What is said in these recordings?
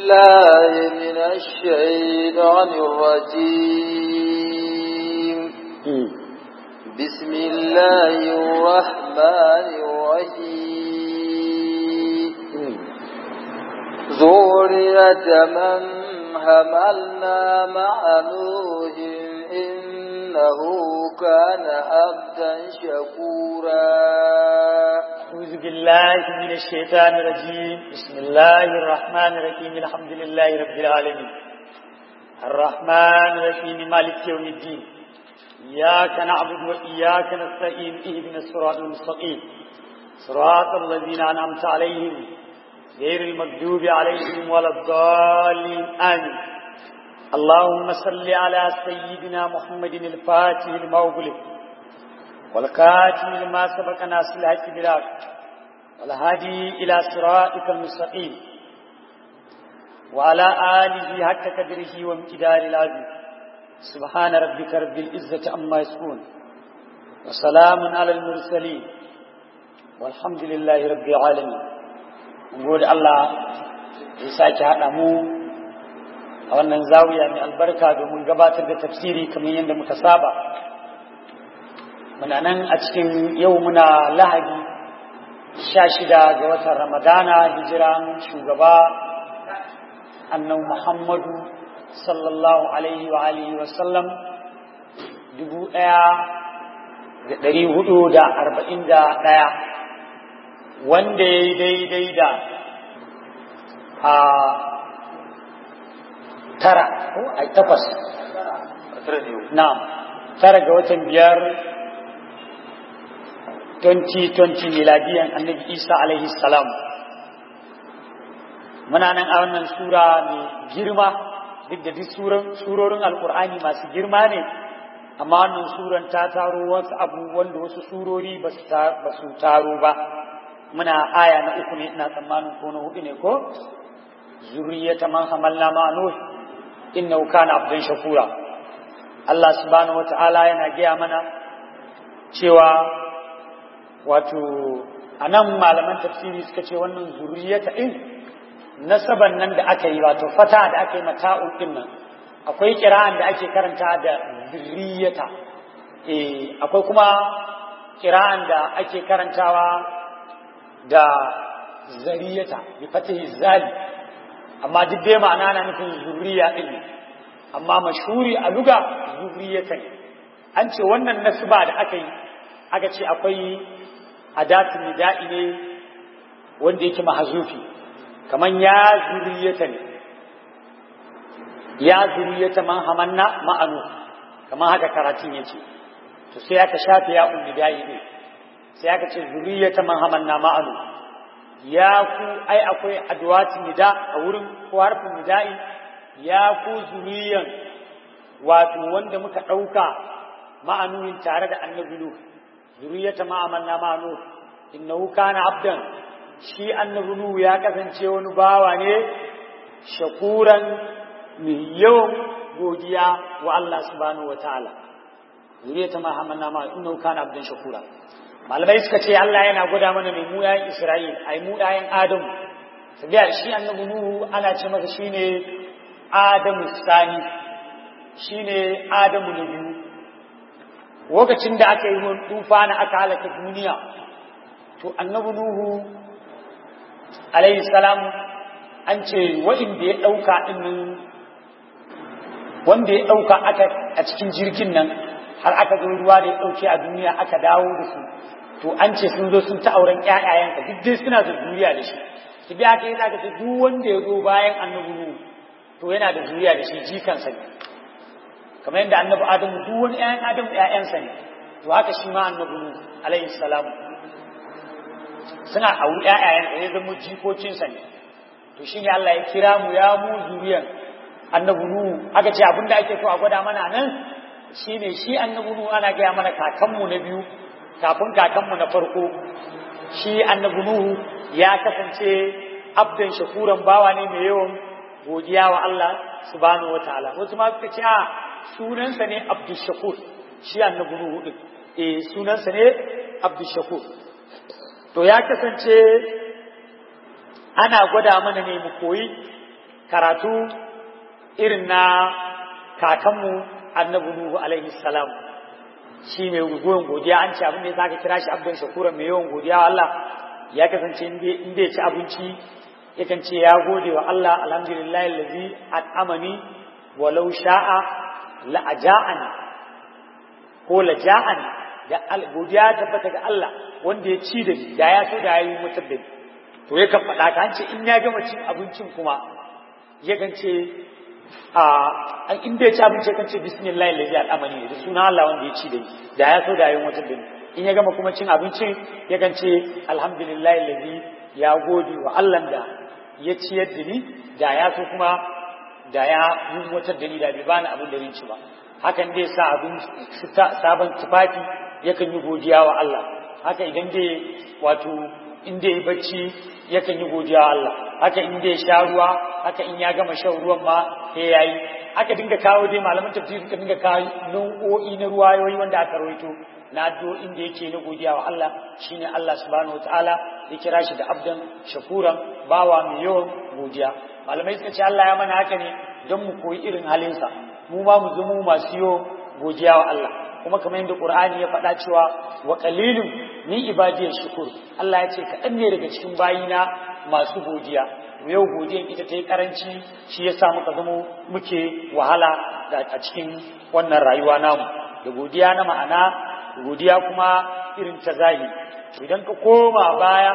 الله من الشيطان الرجيم بسم الله الرحمن الرحيم ذرية من حملنا مع نوح إنه كان عبدا شكورا أعوذ بالله من الشيطان الرجيم بسم الله الرحمن الرحيم الحمد لله رب العالمين الرحمن الرحيم مالك يوم الدين إياك نعبد وإياك نستعين اهدنا الصراط المستقيم صراط الذين أنعمت عليهم غير المغضوب عليهم ولا الضالين آمين اللهم صل على سيدنا محمد الفاتح المغلق والكاتم لما سبق ناصر الحق بالحق والهادي إلى صراطك المستقيم وعلى آله حق قدره وامتدار العظيم سبحان ربك رب العزة عما يصفون وسلام على المرسلين والحمد لله رب العالمين نقول الله يساك هذا مو a wannan zawiya mai albarka domin gabatar da tafsiri kamar yadda muka saba muna nan a cikin yau muna lahadi sha shida ga watan ramadana hijiran shugaba annan muhammadu sallallahu alaihi wa alihi wasallam dubu ɗaya da ɗari hudu da arba'in da ɗaya wanda ya yi daidai da a tara ko ai takwas na tara ga watan biyar 2020 miladiyan annabi isa alaihi salam muna nan a wannan sura mai girma duk da duk surorin alkur'ani masu girma ne amma wannan suran ta taro wasu abubuwan da wasu surori ba su taro ba muna aya na uku ne ina tsammanin ko na hudu ne ko zuriyata man hamalna ma nuh innahu kana abdan shakura Allah subhanahu wata'ala yana gaya mana cewa wato anan malaman tafsiri suka ce wannan zuriyata din nasaban nan da aka yi wato fata da aka yi mata'un din nan akwai kira'an da ake karanta da zuriyata eh akwai kuma kira'an da ake karantawa da zariyata bi fatihi zali amma duk dai ma'ana na nufin zuriya din ne amma mashhuri a luga zuriyatan an ce wannan nasba da aka yi aka ce akwai adatun nida'i ne wanda yake mahazufi kaman ya zuriyata ne ya zuriyata man hamanna ma'anu kaman haka karatun yace to sai aka shafe ya nida'i ne sai aka ce zuriyata man hamanna ma'anu ya ku ai akwai adwatin nida a wurin ko harfin nida'i ya ku zuriyan wato wanda muka ɗauka ma'anuhin tare da annabi Nuh zuriyata ma'amanna ma'anu innahu kana abdan shi annabi Nuh ya kasance wani bawa ne shakuran mai yawan godiya wa Allah subhanahu wataala zuriyata ma'amanna ma'anu innahu kana abdan shakura malamai suka ce Allah yana gwada mana mai mu yayin Isra'il ai mu yayin Adamu sabiya shi annabi Nuhu ana ce masa shine Adamu sani shine Adamu na biyu lokacin da aka yi tufa na aka halaka duniya to annabi Nuhu alayhi salam an ce wa'inda ya dauka din wanda ya dauka aka a cikin jirgin nan har aka zo ruwa da ya dauke a duniya aka dawo da su to an ce sun zo sun ta auren ƴaƴayenka duk dai suna da zuriya da shi ki bi aka yi zaka ce duk wanda ya zo bayan annabi Nuhu to yana da zuriya da shi jikansa ne kamar yadda annabi Adamu duk wani ƴaƴan Adamu ƴaƴansa ne to haka shi ma annabi Nuhu alaihi salam suna auri ƴaƴayen da ya zama jikokinsa ne to shine Allah ya kira mu ya mu zuriyan annabi Nuhu aka ce abinda ake so a gwada mana nan shine shi annabi Nuhu ana gaya mana kakanmu na biyu kafin kakanmu na farko shi annabi Nuhu ya kasance abdan shakuran bawa ne mai yawan godiya wa Allah subhanahu wataala wasu ma suka ce a sunansa ne Abdul Shakur shi annabi Nuhu din eh sunansa ne Abdul Shakur to ya kasance ana gwada mana ne mu koyi karatu irin na kakanmu annabi Nuhu alaihi salam shi mai goyon godiya an ce abin da ya zaka kira shi abdan shakura mai yawan godiya wa Allah ya kasance in ya ci abinci yakan ce ya gode wa Allah alhamdulillahi allazi at'amani walau sha'a la aja'ani ko la ja'ani da godiya tabbata ga Allah wanda ya ci da ni da ya so da yayi mutar da ni to yakan faɗa ka ce in ya gama cin abincin kuma yakan ce a in da ya ci abinci yakan ce bismillah allazi at'amani da suna Allah wanda ya ci da ni da ya so da yayi mutar da ni in ya gama kuma cin abincin yakan ce alhamdulillah allazi ya gode wa Allah da ya ciyar da ni da ya so kuma da ya yi motar da ni da bai bani abin da zan ci ba hakan dai sa abin sabon tufafi yakan yi godiya wa Allah haka idan dai wato in dai bacci yakan yi godiya wa Allah haka in dai sha ruwa haka in ya gama shan ruwan ma sai yayi aka dinga kawo dai malaman tafsiri suka dinga kawo nau'o'i na ruwayoyi wanda aka rawaito na addu'o'in da yake na godiya wa Allah shine Allah subhanahu wataala ya kira shi da abdan shakuran bawa mai yawan godiya malamai suka ce Allah ya mana haka ne don mu koyi irin halinsa mu ma mu zama masu yawan godiya wa Allah kuma kamar yadda Qur'ani ya faɗa cewa wa qalilun min ibadiyyash shukur Allah ya ce kaɗan ne daga cikin bayina masu godiya yau godiyan ita ta yi karanci shi ya sa muka zama muke wahala a cikin wannan rayuwa namu da godiya na ma'ana godiya kuma irin ta zahiri idan ka koma baya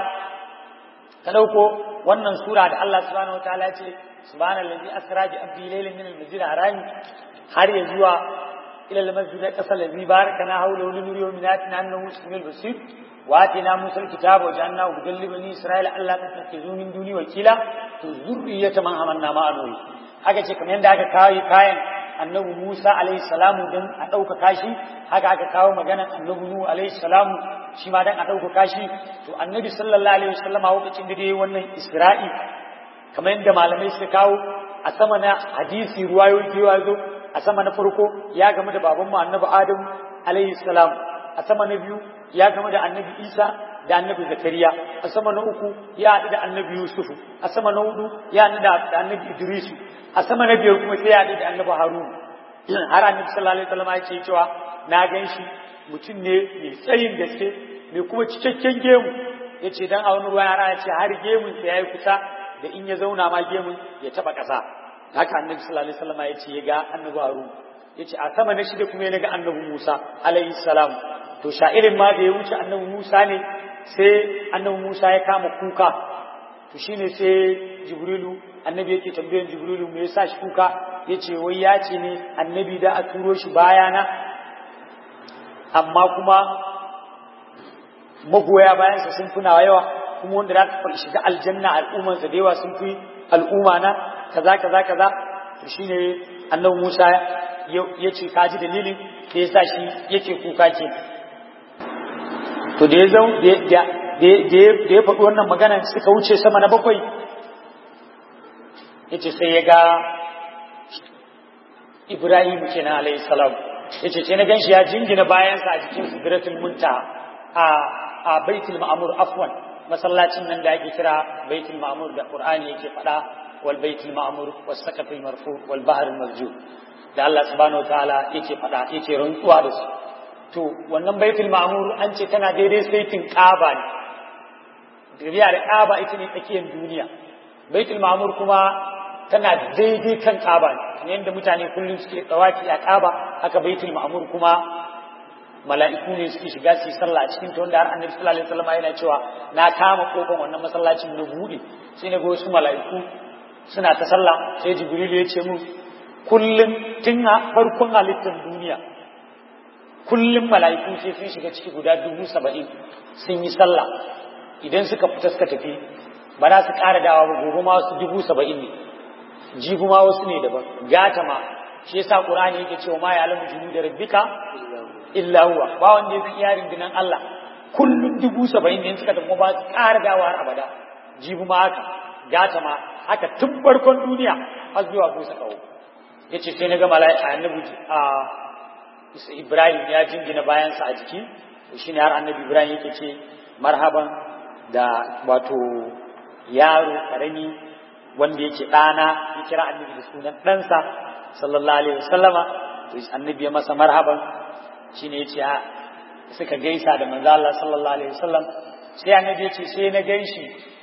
ka ɗauko wannan sura da Allah subhanahu wa ta'ala ce subhanallazi asra bi abdi laylan min al-masjid harami har ya zuwa ila al-masjid al-aqsa allazi barakana hawlahu li nurihi min ayatina annahu samiyul basir wa atina musa al-kitaba wa ja'alnahu hudan li bani isra'ila alla tattakhidhu min duni wakila to zurriyata man amanna ma'ahu haka ce kamar yadda aka kawo kayan annabi Musa alaihi salamu don a ɗaukaka shi haka aka kawo maganar annabi Nuhu alaihi salamu shi ma don a ɗaukaka shi to annabi sallallahu alaihi wasallam a lokacin da dai wannan Isra'i kamar yadda malamai suka kawo a sama na hadisi ruwayoyi da yawa zo a sama na farko ya game da babanmu annabi Adam alaihi salam a sama na biyu ya game da annabi Isa da annabi Zakariya a sama na uku ya haɗu da annabi Yusufu a sama na hudu ya haɗu da annabi Idrisu a sama na biyar kuma sai ya haɗu da annabi Harun har annabi sallallahu alaihi wasallam ya ce cewa na gan shi mutum ne mai tsayin gaske mai kuma cikakken gemu ya ce dan a wani ruwa ya ce har gemun sa yayi kusa da in ya zauna ma gemun ya taba ƙasa haka annabi sallallahu alaihi wasallam ya ce ya ga annabi Harun ya ce a sama na shida kuma ya ga annabi Musa alaihi salam to sha'irin ma da ya wuce annabi Musa ne sai annabi Musa ya kama kuka to shine sai Jibrilu annabi yake tambayan Jibrilu me yasa shi kuka yace wai ya ce ne annabi da a turo shi bayana amma kuma magoya bayansa sun fi nawa yawa kuma wanda za ka shiga aljanna al'ummansa da yawa sun fi al'umma na kaza kaza kaza to shine annabi Musa ya ce kaji dalilin da yasa shi yake kuka ke to da ya zau da ya faɗi wannan magana suka wuce sama na bakwai ya ce sai ya ga ibrahim kenan alayhi salam ya ce sai na gan shi ya jingina bayansa a jikin sidratul munta a a baitul ma'mur afwan masallacin nan da ake kira baitul ma'mur da qur'ani yake faɗa wal baitul ma'mur was saqafil marfu wal bahr al masjud da Allah subhanahu wataala yake faɗa yake rantsuwa da su to wannan baitul ma'mur an ce tana daidai saitin ƙaba ne duniya da ƙaba ita ne tsakiyar duniya baitul ma'mur kuma tana daidai kan ƙaba ne kamar yadda mutane kullum suke tsawafi a ƙaba haka baitul ma'mur kuma mala'iku ne suke shiga su yi sallah a cikin ta wanda har annabi sallallahu alaihi wasallam yana cewa na kama kofar wannan masallacin na buɗe sai na ga wasu mala'iku suna ta sallah sai jibril ya ce mun kullum tun farkon halittar duniya kullum mala'iku sai sun shiga ciki guda dubu saba'in sun yi sallah idan suka fita suka tafi ba za su ƙara dawa ba gobe ma wasu dubu saba'in ne jibu ma wasu ne daban gata ma shi yasa qur'ani yake cewa ma ya alamu junu da rabbika illa huwa ba wanda ya fi iya rundunan Allah kullum dubu saba'in ne suka tafi ba su ƙara dawa har abada jibu ma haka gata ma haka tun farkon duniya har zuwa busa kawo yace sai na ga mala'ika annabi a Ibrahim ya jingina bayansa a jiki shi ne har annabi Ibrahim yake ce marhaban da wato yaro karami wanda yake ɗana ya kira annabi da sunan ɗansa sallallahu alaihi wasallama to annabi ya masa marhaban shine yace a suka gaisa da manzo Allah sallallahu alaihi wasallam sai annabi ya ce sai na ganshi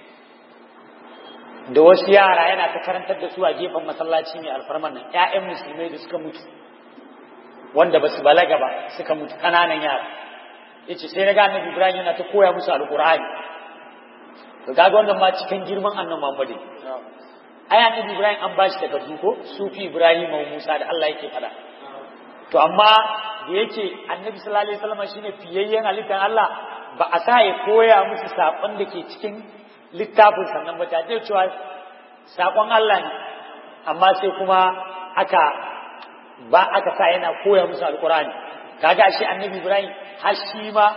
da wasu yara yana ta karantar da su a gefen masallaci mai alfarman nan ƴaƴan musulmai da suka mutu wanda ba su balaga ba suka mutu ƙananan yara yace sai na ga annabi Ibrahim yana ta koya musu alqur'ani to kaga wannan ma cikin girman annabi Muhammad ai annabi Ibrahim an bashi takardu ko sufi Ibrahim wa Musa da Allah yake fada to amma da yake annabi sallallahu alaihi wasallam shine fiyayyen halittar Allah ba a sa ya koya musu sakon da ke cikin littafin sannan ba ta ce cewa sakon Allah ne amma sai kuma aka ba aka sa yana koya musu alqur'ani kaga shi annabi Ibrahim har shi ma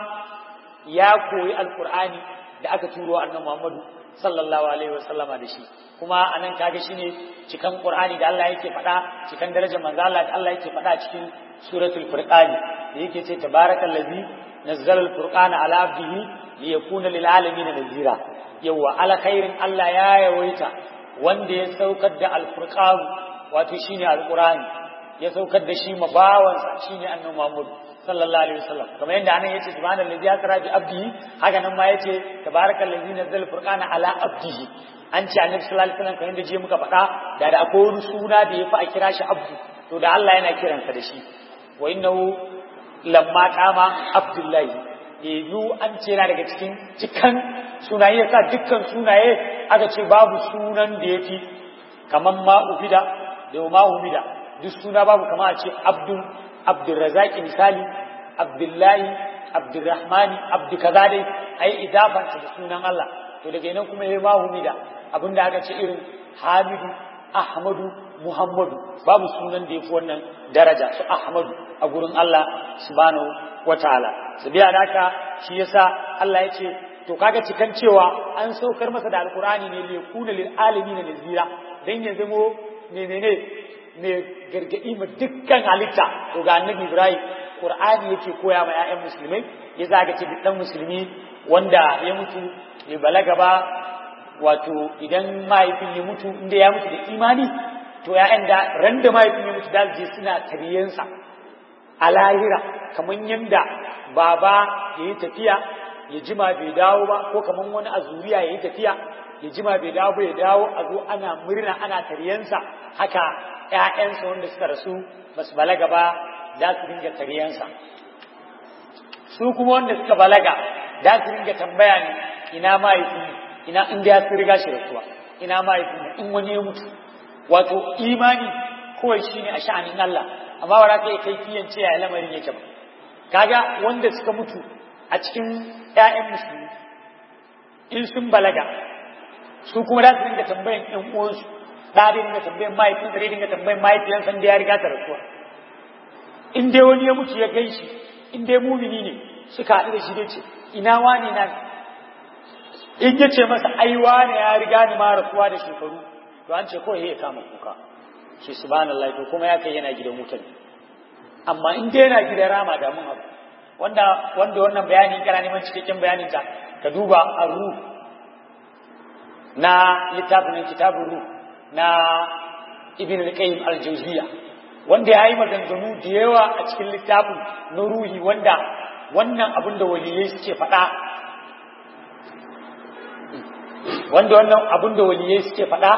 ya koyi alqur'ani da aka turo annabi Muhammadu sallallahu alaihi wasallama da shi kuma anan kaga shine cikan Qur'ani da Allah yake faɗa cikan darajar manzo Allah da Allah yake faɗa cikin suratul furqani da yake ce tabarakallazi nazzala al-furqana ala abdihi liyakuna lil alamin nazira yawa ala khairin Allah ya yawaita wanda ya saukar da al-furqan wato shine al-Qur'ani ya saukar da shi mabawansa shine annabi Muhammad sallallahu alaihi wasallam kamar yadda anan yace subhanallazi asra bi abdihi haka nan ma yace tabarakallazi nazzala al-furqana ala abdihi an ce annabi sallallahu alaihi wasallam kamar yadda je muka faɗa da da akwai wani suna da yafi a kira shi abdu to da Allah yana kiransa da shi wa innahu lamma qama abdullahi yanzu an ce yana daga cikin cikan sunaye yasa dukkan sunaye aka ce babu sunan da yafi kamar ma ufida da ma humida duk suna babu kamar a ce abdul abdurrazaki misali abdullahi abdurrahmani abdu kaza dai ai idafanta da sunan Allah to daga nan kuma yayi mahumida abinda aka ce irin hamidu ahmadu muhammadu babu sunan da yafi wannan daraja su ahmadu a gurin Allah subhanahu wataala sabiya da haka shi yasa Allah ya ce to kaga cikan cewa an saukar masa da alqur'ani ne li yakuna lil alamin nazira dan ya zamo menene ne gargadi ma dukkan halitta to ga annabi Ibrahim Qur'ani yake koya ma ƴaƴan musulmai ya zaga ce dan musulmi wanda ya mutu ya balaga ba wato idan mahaifin ya mutu inda ya mutu da imani to ƴaƴan da ran da mahaifin ya mutu da je suna tariyansa a lahira kamar yanda baba ya yi tafiya ya jima bai dawo ba ko kamar wani a zuriya ya yi tafiya ya jima bai dawo ba ya dawo a zo ana murna ana tariyansa haka ‘ya'yansa wanda suka rasu ba su balaga ba za su dinga tariyansa su kuma wanda suka balaga za su dinga tambaya ne ina mahaifin ina inda ya fi riga shi rasuwa ina mahaifin in wani ya mutu wato imani kawai shi ne a sha'anin Allah amma ba za ka yi kai kiyan ce ya lamarin yake ba kaga wanda suka mutu a cikin ‘ya'yan musulmi in sun balaga su kuma za su dinga tambayan ‘yan uwansu da dai dinga tambayan mahaifin da dinga tambayan mahaifiyar san da ya riga ta rasuwa in dai wani ya mutu ya gan shi in dai mumini ne suka haɗu da shi dai ce ina wani na in ya ce masa ai wani ya riga ni ma rasuwa da shekaru to an ce kawai ya kama kuka shi subhanallah to kuma ya kai yana gidan wutan amma in dai yana gidan rama da mun abu wanda wanda wannan bayani kana neman cikakken bayanin ta ka duba ar-ruh na littafin kitabun ruh na ibn al-qayyim al-jawziya wanda yayi maganganu da yawa a cikin littafin na ruhi wanda wannan abin da waliyai suke faɗa wanda wannan abin da waliyai suke faɗa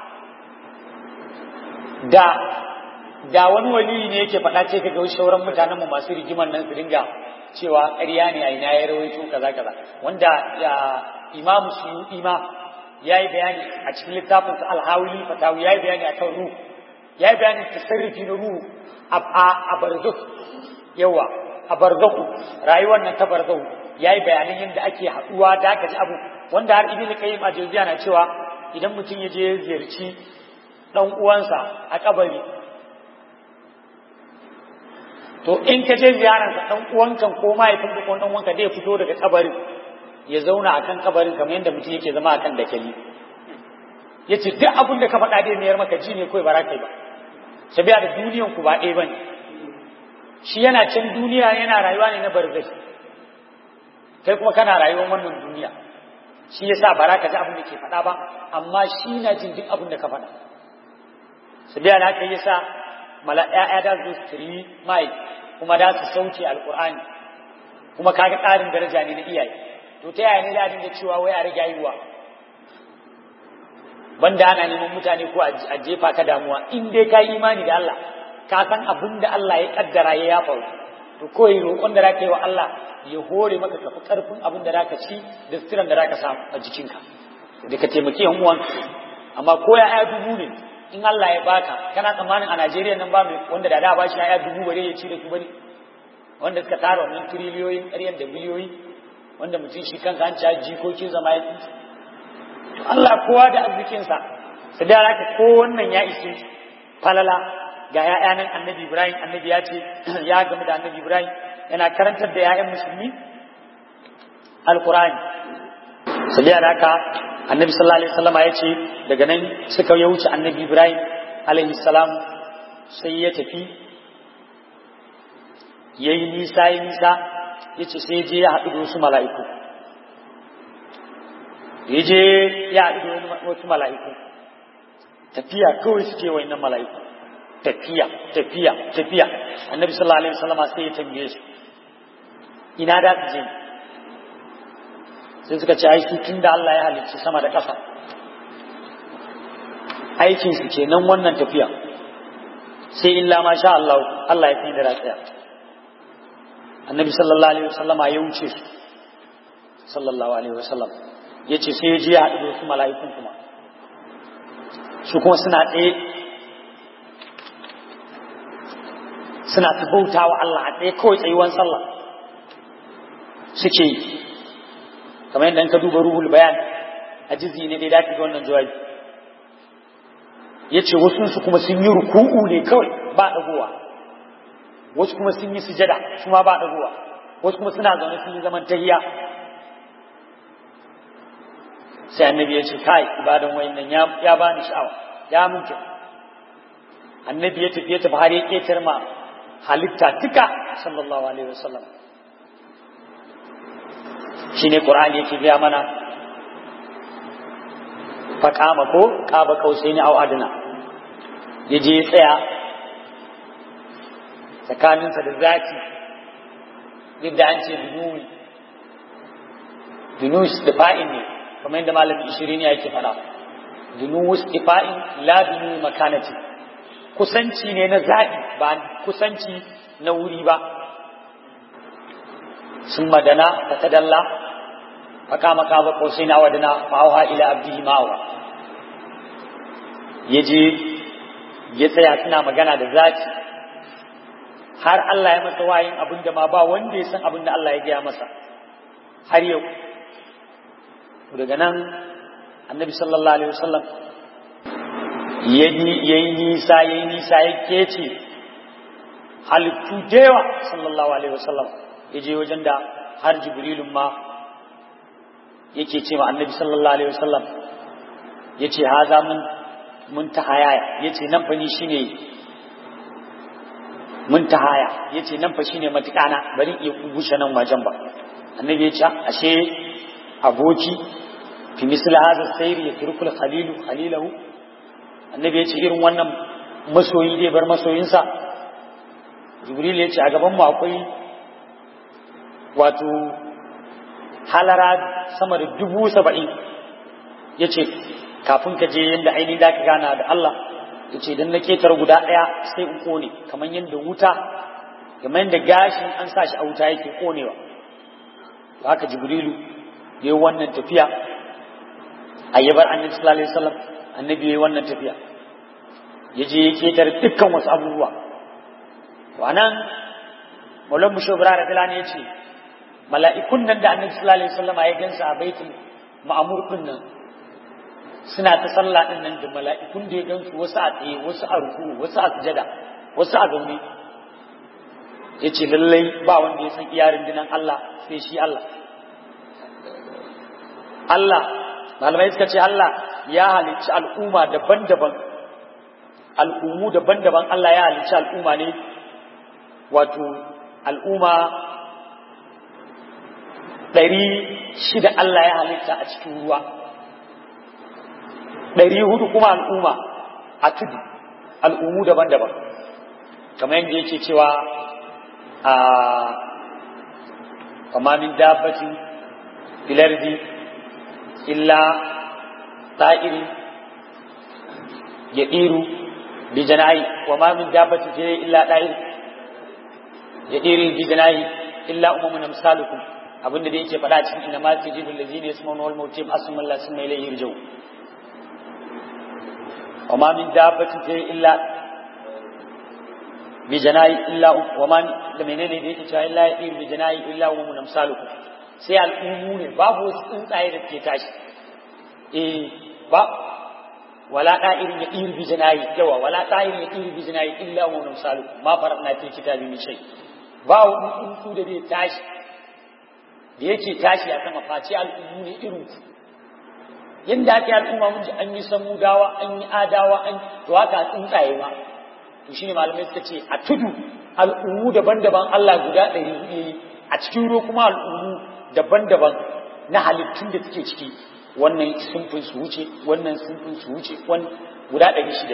da da wani waliyi ne yake faɗa ce kaga shauran mutanen mu masu rigiman nan su dinga cewa ƙarya ne a ina ya rawaito kaza kaza wanda imamu suyuti ma ya yi bayani a cikin littafinsa alhawili fatawi ya yi bayani a kan ruhu ya yi bayani tasarrufi na ruhu a barzuk yawa a barzaku rayuwar nan ta barzaku ya yi bayanan yadda ake haɗuwa da aka ji abu wanda har ibn qayyim a na cewa idan mutum ya je ziyarci dan uwansa a kabari to in ka je ziyararsa dan uwankan ko mahaifinka ko dan uwanka zai fito daga kabarin ya zauna akan kabarin kamar yadda mutum yake zama akan dakali ya ce duk abin da ka faɗa dai mayar maka ji ne kawai ba za ka yi ba sabiya da duniyan ku ba ɗaya ba ne shi yana can duniya yana rayuwa ne na barzai kai kuma kana rayuwar wannan duniya shi yasa ba za ka ji abin da ke faɗa ba amma shi na jin duk abin da ka faɗa su biya da haka yasa mala ƴaƴa da su tiri mai kuma da su sauke alqur'ani kuma kaga ƙarin daraja ne na iyaye to ta yaya ne da dinga cewa wai a rage haihuwa banda ana neman mutane ko a jefa ka damuwa in dai ka imani da Allah ka san abin da Allah ya kaddara ya faru to koyi roƙon da zaka yi wa Allah ya hore maka kafi karfin abin da zaka ci da sitiran da zaka samu a jikinka da ka taimaki yan uwan amma ko ya aya dubu ne in Allah ya baka kana tsammanin a Najeriya nan ba mai wanda da da ba shi aya dubu bare ya ci da su bane wanda suka tara wannan tiriliyoyin ƙaryan da biliyoyi wanda mutum shi kanka an ci jikokin zama ya fi to Allah kowa da arzikinsa su da raka ko wannan ya ishe falala ga ‘ya'ya nan annabi Ibrahim annabi ya ce ya gamu da annabi Ibrahim yana karantar da ‘ya'yan musulmi alkurani su da raka annabi sallallahu alaihi wasallama ya ce daga nan suka ya wuce annabi Ibrahim alaihi salam sai ya tafi ya yi nisa ya nisa ya ce sai je ya haɗu da wasu mala'iku ya je ya haɗu da wasu mala'iku tafiya kawai suke wa innan mala'iku tafiya tafiya tafiya annabi sallallahu alaihi wasallam sai ya tambaye su ina da su je sai suka ce ai tun da Allah ya halicci sama da ƙasa aikin su kenan wannan tafiya sai illa ma sha Allah Allah ya fi da rafiya annabi sallallahu alaihi wasallama ya wuce su sallallahu alaihi wasallam ya ce sai ya je ya haɗu da wasu mala'ikun kuma su kuma suna tsaye suna ta bauta wa Allah a tsaye kawai tsayuwan sallah suke yi kamar yadda ka duba ruhul bayan a jizi ne dai dace ga wannan jawabi ya ce wasu kuma sun yi ruku'u ne kawai ba ɗagowa wasu kuma sun yi sujada su ma ba ɗagowa wasu kuma suna zaune sun yi zaman tahiya sai annabi ya ce kai ibadan wayannan ya ya bani sha'awa ya mun kyau annabi ya tafi ya tafi har ya ketar ma halitta duka sallallahu alaihi wasallam shine qur'ani yake biya mana faqama ko qaba kausaini au adna yaje ya tsaya tsakaninsa da zaki yadda an ce dunui dunus da fa'in ne kamar yadda malamin ishirin ya ke fara dunus ifa'in la dunu makanati kusanci ne na zaɓi ba kusanci na wuri ba sun madana ta tadalla faka maka ba kosai na wadana ma'auha ila abdihi ma'auha ya je ya tsaya suna magana da zaki har Allah ya masa wayin abin da ma ba wanda ya san abin da Allah ya gaya masa har yau daga nan annabi sallallahu alaihi wasallam ya yi nisa ya yi nisa ya kece halittu da yawa sallallahu alaihi wasallam ya je wajen da har jibrilun ma yake ce ma annabi sallallahu alaihi wasallam ya ce haza mun mun tahaya ya ce nan fa ni shine mun tahaya ya ce nan fa shine matukana bari iya gushe nan wajen ba annabi ya ce ashe aboki fi misli hadha sayr yatrukul khalilu khalilahu annabi ya ce irin wannan masoyi zai bar masoyinsa jibril ya ce a gaban mu akwai wato halara sama da dubu saba'in ya ce kafin ka je yadda ainihin da ka gana da Allah ya ce don na ketar guda ɗaya sai in kone kamar yadda wuta kamar yadda gashin an sa shi a wuta yake konewa haka jibrilu ya yi wannan tafiya a yabar annabi sallallahu alaihi wasallam annabi ya yi wannan tafiya ya je ya ketar dukkan wasu abubuwa to anan maulan mushobira da filani ya ce mala'ikun nan da annabi sallallahu alaihi wasallam ya gansa a baitul ma'mur din nan suna ta sallah din nan da mala'ikun da ya gansu wasu a tsaye wasu a ruku wasu a sujada wasu a zaune yace lallai ba wanda ya san iyarin dinan Allah sai shi Allah Allah malamai suka ce Allah ya halicci al'umma daban-daban al'ummu daban-daban Allah ya halicci al'umma ne wato al'umma ɗari shida Allah ya halitta a cikin ruwa ɗari hudu kuma al'umma a tudu al'ummu daban-daban kamar yadda yake cewa a kama min dabbatin filardi illa ta'iri ya ɗiru bi jana'i wa ma min dabbatin filardi illa ta'iri ya ɗiru bi jana'i illa umamun amsalukum abinda da yake faɗa cikin ina ma tajidul lazina yasma'una wal mawtim asma Allah sunna ilayhi yarji'u wa ma min dabbatin filardi illa bi janayi illa wa man da menene da yake cewa illa yir bi janayi illa wa mun amsalukum sai al'ummu ne babu wasu tsuntsaye da ke tashi eh ba wala da'irin ya ir bi janayi yawa wala da'irin ya ir bi janayi illa wa mun amsalukum ma faradna fi kitabi min shay ba wani tsuntsu da zai tashi da yake tashi a sama face al'ummu ne irin ku yanda ake al'umma mun ji an yi samudawa an yi adawa an to haka tsuntsaye ma to shine malamai suka ce a tudu al'ummu daban-daban Allah guda ɗari hudu yayi a cikin ruwa kuma al'ummu daban-daban na halittun da suke ciki wannan sunfin su wuce wannan sunfin su wuce wannan guda ɗari shida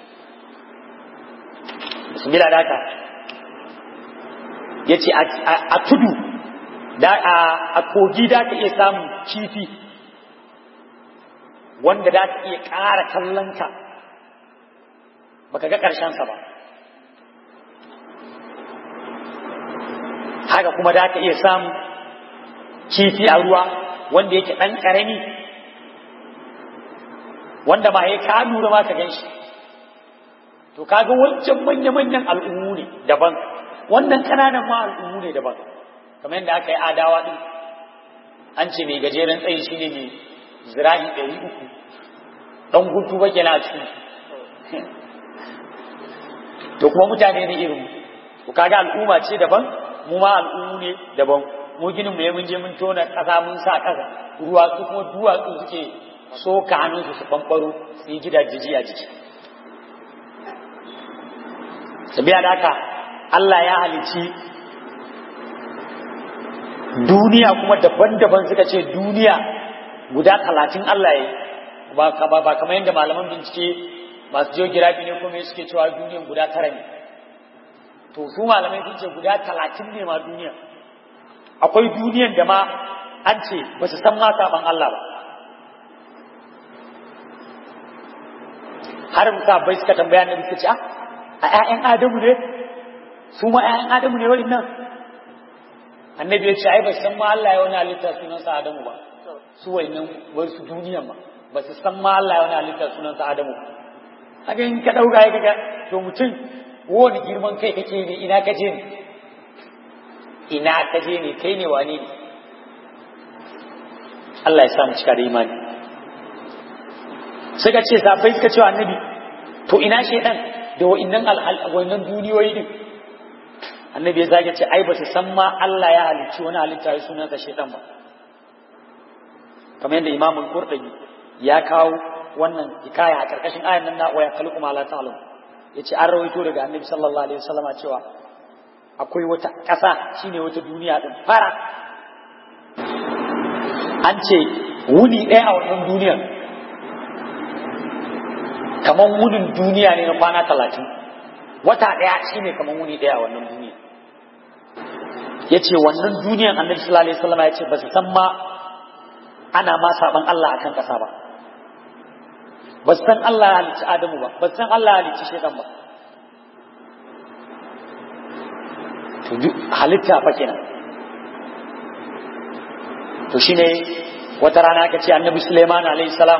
bismillah da haka ya ce a tudu da a kogi da ka iya samun kifi wanda da ka iya ƙara kallon ka baka ga ƙarshensa ba haka kuma da ka iya samu kifi a ruwa wanda yake ɗan ƙarami wanda ma ya ka lura ma ka gan shi to kaga wancan manya-manyan al'ummu ne daban wannan ƙananan ma al'ummu ne daban kamar yadda aka yi adawa ɗin an ce mai gajeren tsayi shine mai zirahi ɗari uku ɗan gudu ba kenan a cikin to kuma mutane ne irin ku kaga al'umma ce daban mu ma al'ummu ne daban mu ginin mu mun je mun tona ƙasa mun sa ƙasa ruwa su kuma duwatsu suke soka hannunsu su fanfaro su yi gidajeji a jiki sabiya da haka Allah ya halici duniya kuma daban-daban suka ce duniya guda talatin Allah ya yi ba kamar yadda malaman bincike masu geography ne kuma suke cewa duniyan guda tara ne to su malamai sun ce guda talatin ne ma duniya akwai duniyan da ma an ce ba su san ma saban Allah ba har musa bai suka tambaya na suka ce a ƴaƴan adamu ne su ma ƴaƴan adamu ne wani nan annabi ya ce ai ba su san ma Allah ya wani halitta sunansa adamu ba su wannan wasu duniyan ba ba su san ma Allah ya wani halitta sunansa adamu ba haka in ka ɗauka ya kaga to mutum wani girman kai kake ne ina ka je ne ina ka je ne kai ne wane ne Allah ya sa mu cika da imani suka ce sabai suka ce annabi to ina shedan da wa'innan wa'innan duniyoyi din annabi ya zage ce ai ba su san ma Allah ya halicci wani halitta ya sunansa shedan ba kamar yadda imamul qurtubi ya kawo wannan hikaya a karkashin ayan nan na waya kalku ma la ta'lam yace an rawaito daga annabi sallallahu alaihi wasallama cewa akwai wata ƙasa shine wata duniya din fara an ce wuni ɗaya a wannan duniyar kaman wunin duniya ne na kwana talatin wata ɗaya shine kaman wuni ɗaya a wannan duniya yace wannan duniyar annabi sallallahu alaihi wasallama yace ba su san ma ana ma saban Allah akan ƙasa ba ba san Allah ya halicci Adamu ba ba san Allah ya halicci Shaitan ba to halitta fa kenan to shine wata rana aka ce Annabi Sulaiman alayhi salam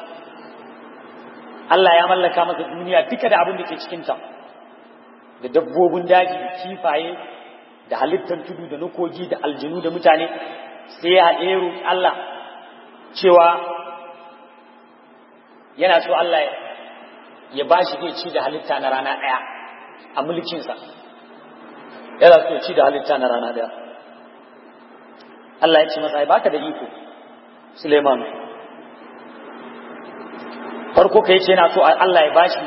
Allah ya mallaka masa duniya duka da abin da ke cikin ta da dabbobin daji da kifaye da halittar tudu da nukogi da aljinu da mutane sai ya haɗe Allah cewa yana so Allah ya ba shi zai ci da halitta na rana ɗaya a mulkinsa yana so ci da halitta na rana ɗaya Allah ya ce masa ai baka da iko Suleiman farko kai ce yana so Allah ya bashi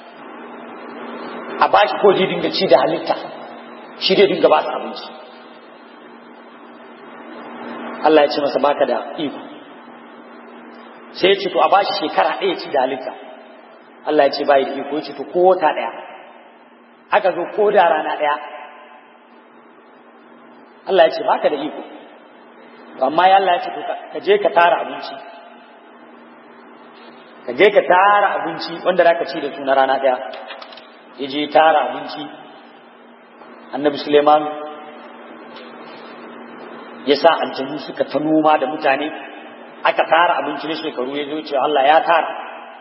a bashi ko zai dinga ci da halitta shi dai dinga ba su abinci Allah ya ce masa baka da iko sai ya ce to a bashi shekara ɗaya ci da halitta Allah ya ce bai da iko ya ce to ko wata ɗaya aka zo ko da rana ɗaya Allah ya ce baka da iko amma ya Allah ya ce to ka je ka tara abinci ka je ka tara abinci wanda za ka ci da su na rana ɗaya ya je tara abinci annabi suleiman ya sa aljanu suka ta noma da mutane aka tara abinci na shekaru ya zo ce Allah ya tara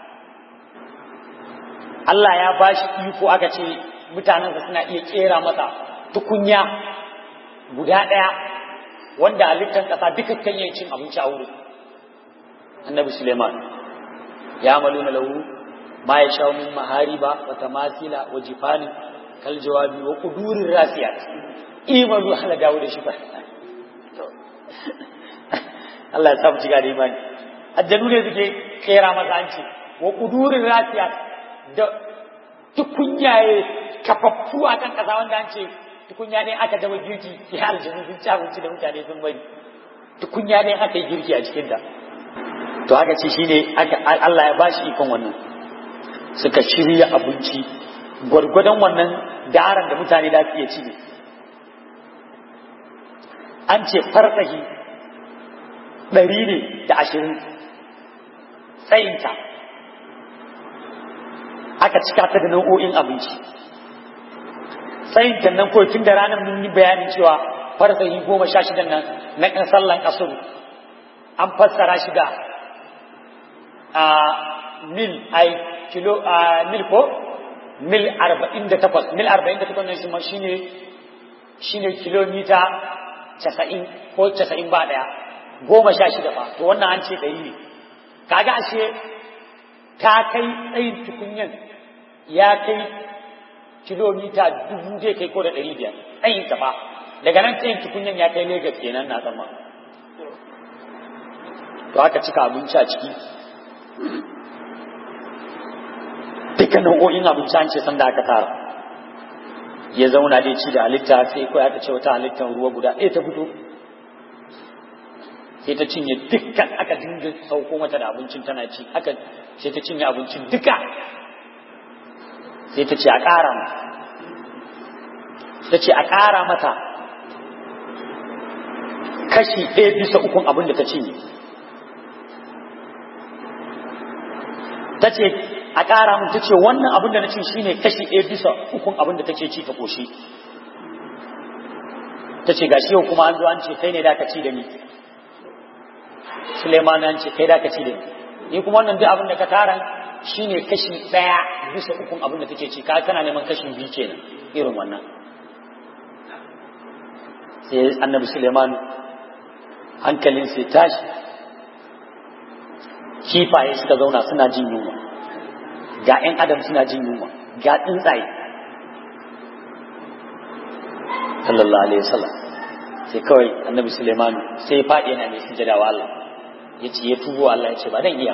Allah ya ba shi iko aka ce mutanensa suna iya kera masa tukunya guda ɗaya wanda halittar ƙasa duka kan yi cin abinci a wurin annabi suleiman ya maluna lahu ma ya sha min mahariba wa tamasila wa jifani kal jawabi wa qudurir rasiyat imanu ala dawo da shi ba Allah ya sa mu jiga da imani addanu ne suke kera masa hanci wa qudurir rasiyat da tukunyaye kafaffu a kan kasa wanda an ce tukunya ne aka dama girki sai aljanu sun ci abinci da mutane sun bari tukunya ne aka yi girki a cikin ta to haka ce shine Allah ya bashi ikon wannan suka shirya abinci gwargwadon wannan daren da mutane da su iya ci an ce farsahi ɗari ne da ashirin tsayinta aka cika ta da nau'o'in abinci tsayinta nan kawai tun da ranar mun yi bayanin cewa farsahi goma sha shidan nan na kan sallan kasuru an fassara shi da a mil ai kilo a mil ko mil arba'in da takwas mil arba'in da takwas ne shi shine shine kilomita casa'in ko casa'in ba ɗaya goma sha shida ba to wannan an ce ɗari ne kaga ashe ta kai tsayin tukunyan ya kai kilomita dubu zai kai ko da ɗari biyar tsayin ta ba daga nan tsayin tukunyan ya kai Legas kenan na zama to aka cika abinci a ciki duka nau'o'in abinci an ce sanda aka tara ya zauna dai ci da halitta sai kawai aka ce wata halittar ruwa guda ɗaya ta fito sai ta cinye dukkan aka dinga sauko mata da abincin tana ci aka sai ta cinye abincin duka sai ta ce a ƙara mata ta ce a ƙara mata kashi ɗaya bisa ukun abin da ta cinye ta ce a ƙara mun ta ce wannan abin da na ci shine kashi ɗaya bisa ukun abin da take ci ta ƙoshi ta ce gashi yau kuma an zo an ce kai ne da ka ci da ni Suleiman an ce kai da ka ci da ni ni kuma wannan duk abin da ka tara shine kashi ɗaya bisa ukun abin da take ci ka tana neman kashi biyu kenan irin wannan sai annabi Suleiman hankalin sai tashi kifaye suka zauna suna jin yunwa ga 'yan adam suna jin yunwa ga tsuntsaye sallallahu alaihi wasallam sai kawai annabi suleiman sai ya faɗi yana mai sujada wa Allah ya ce ya tubo Allah ya ce ba dan iya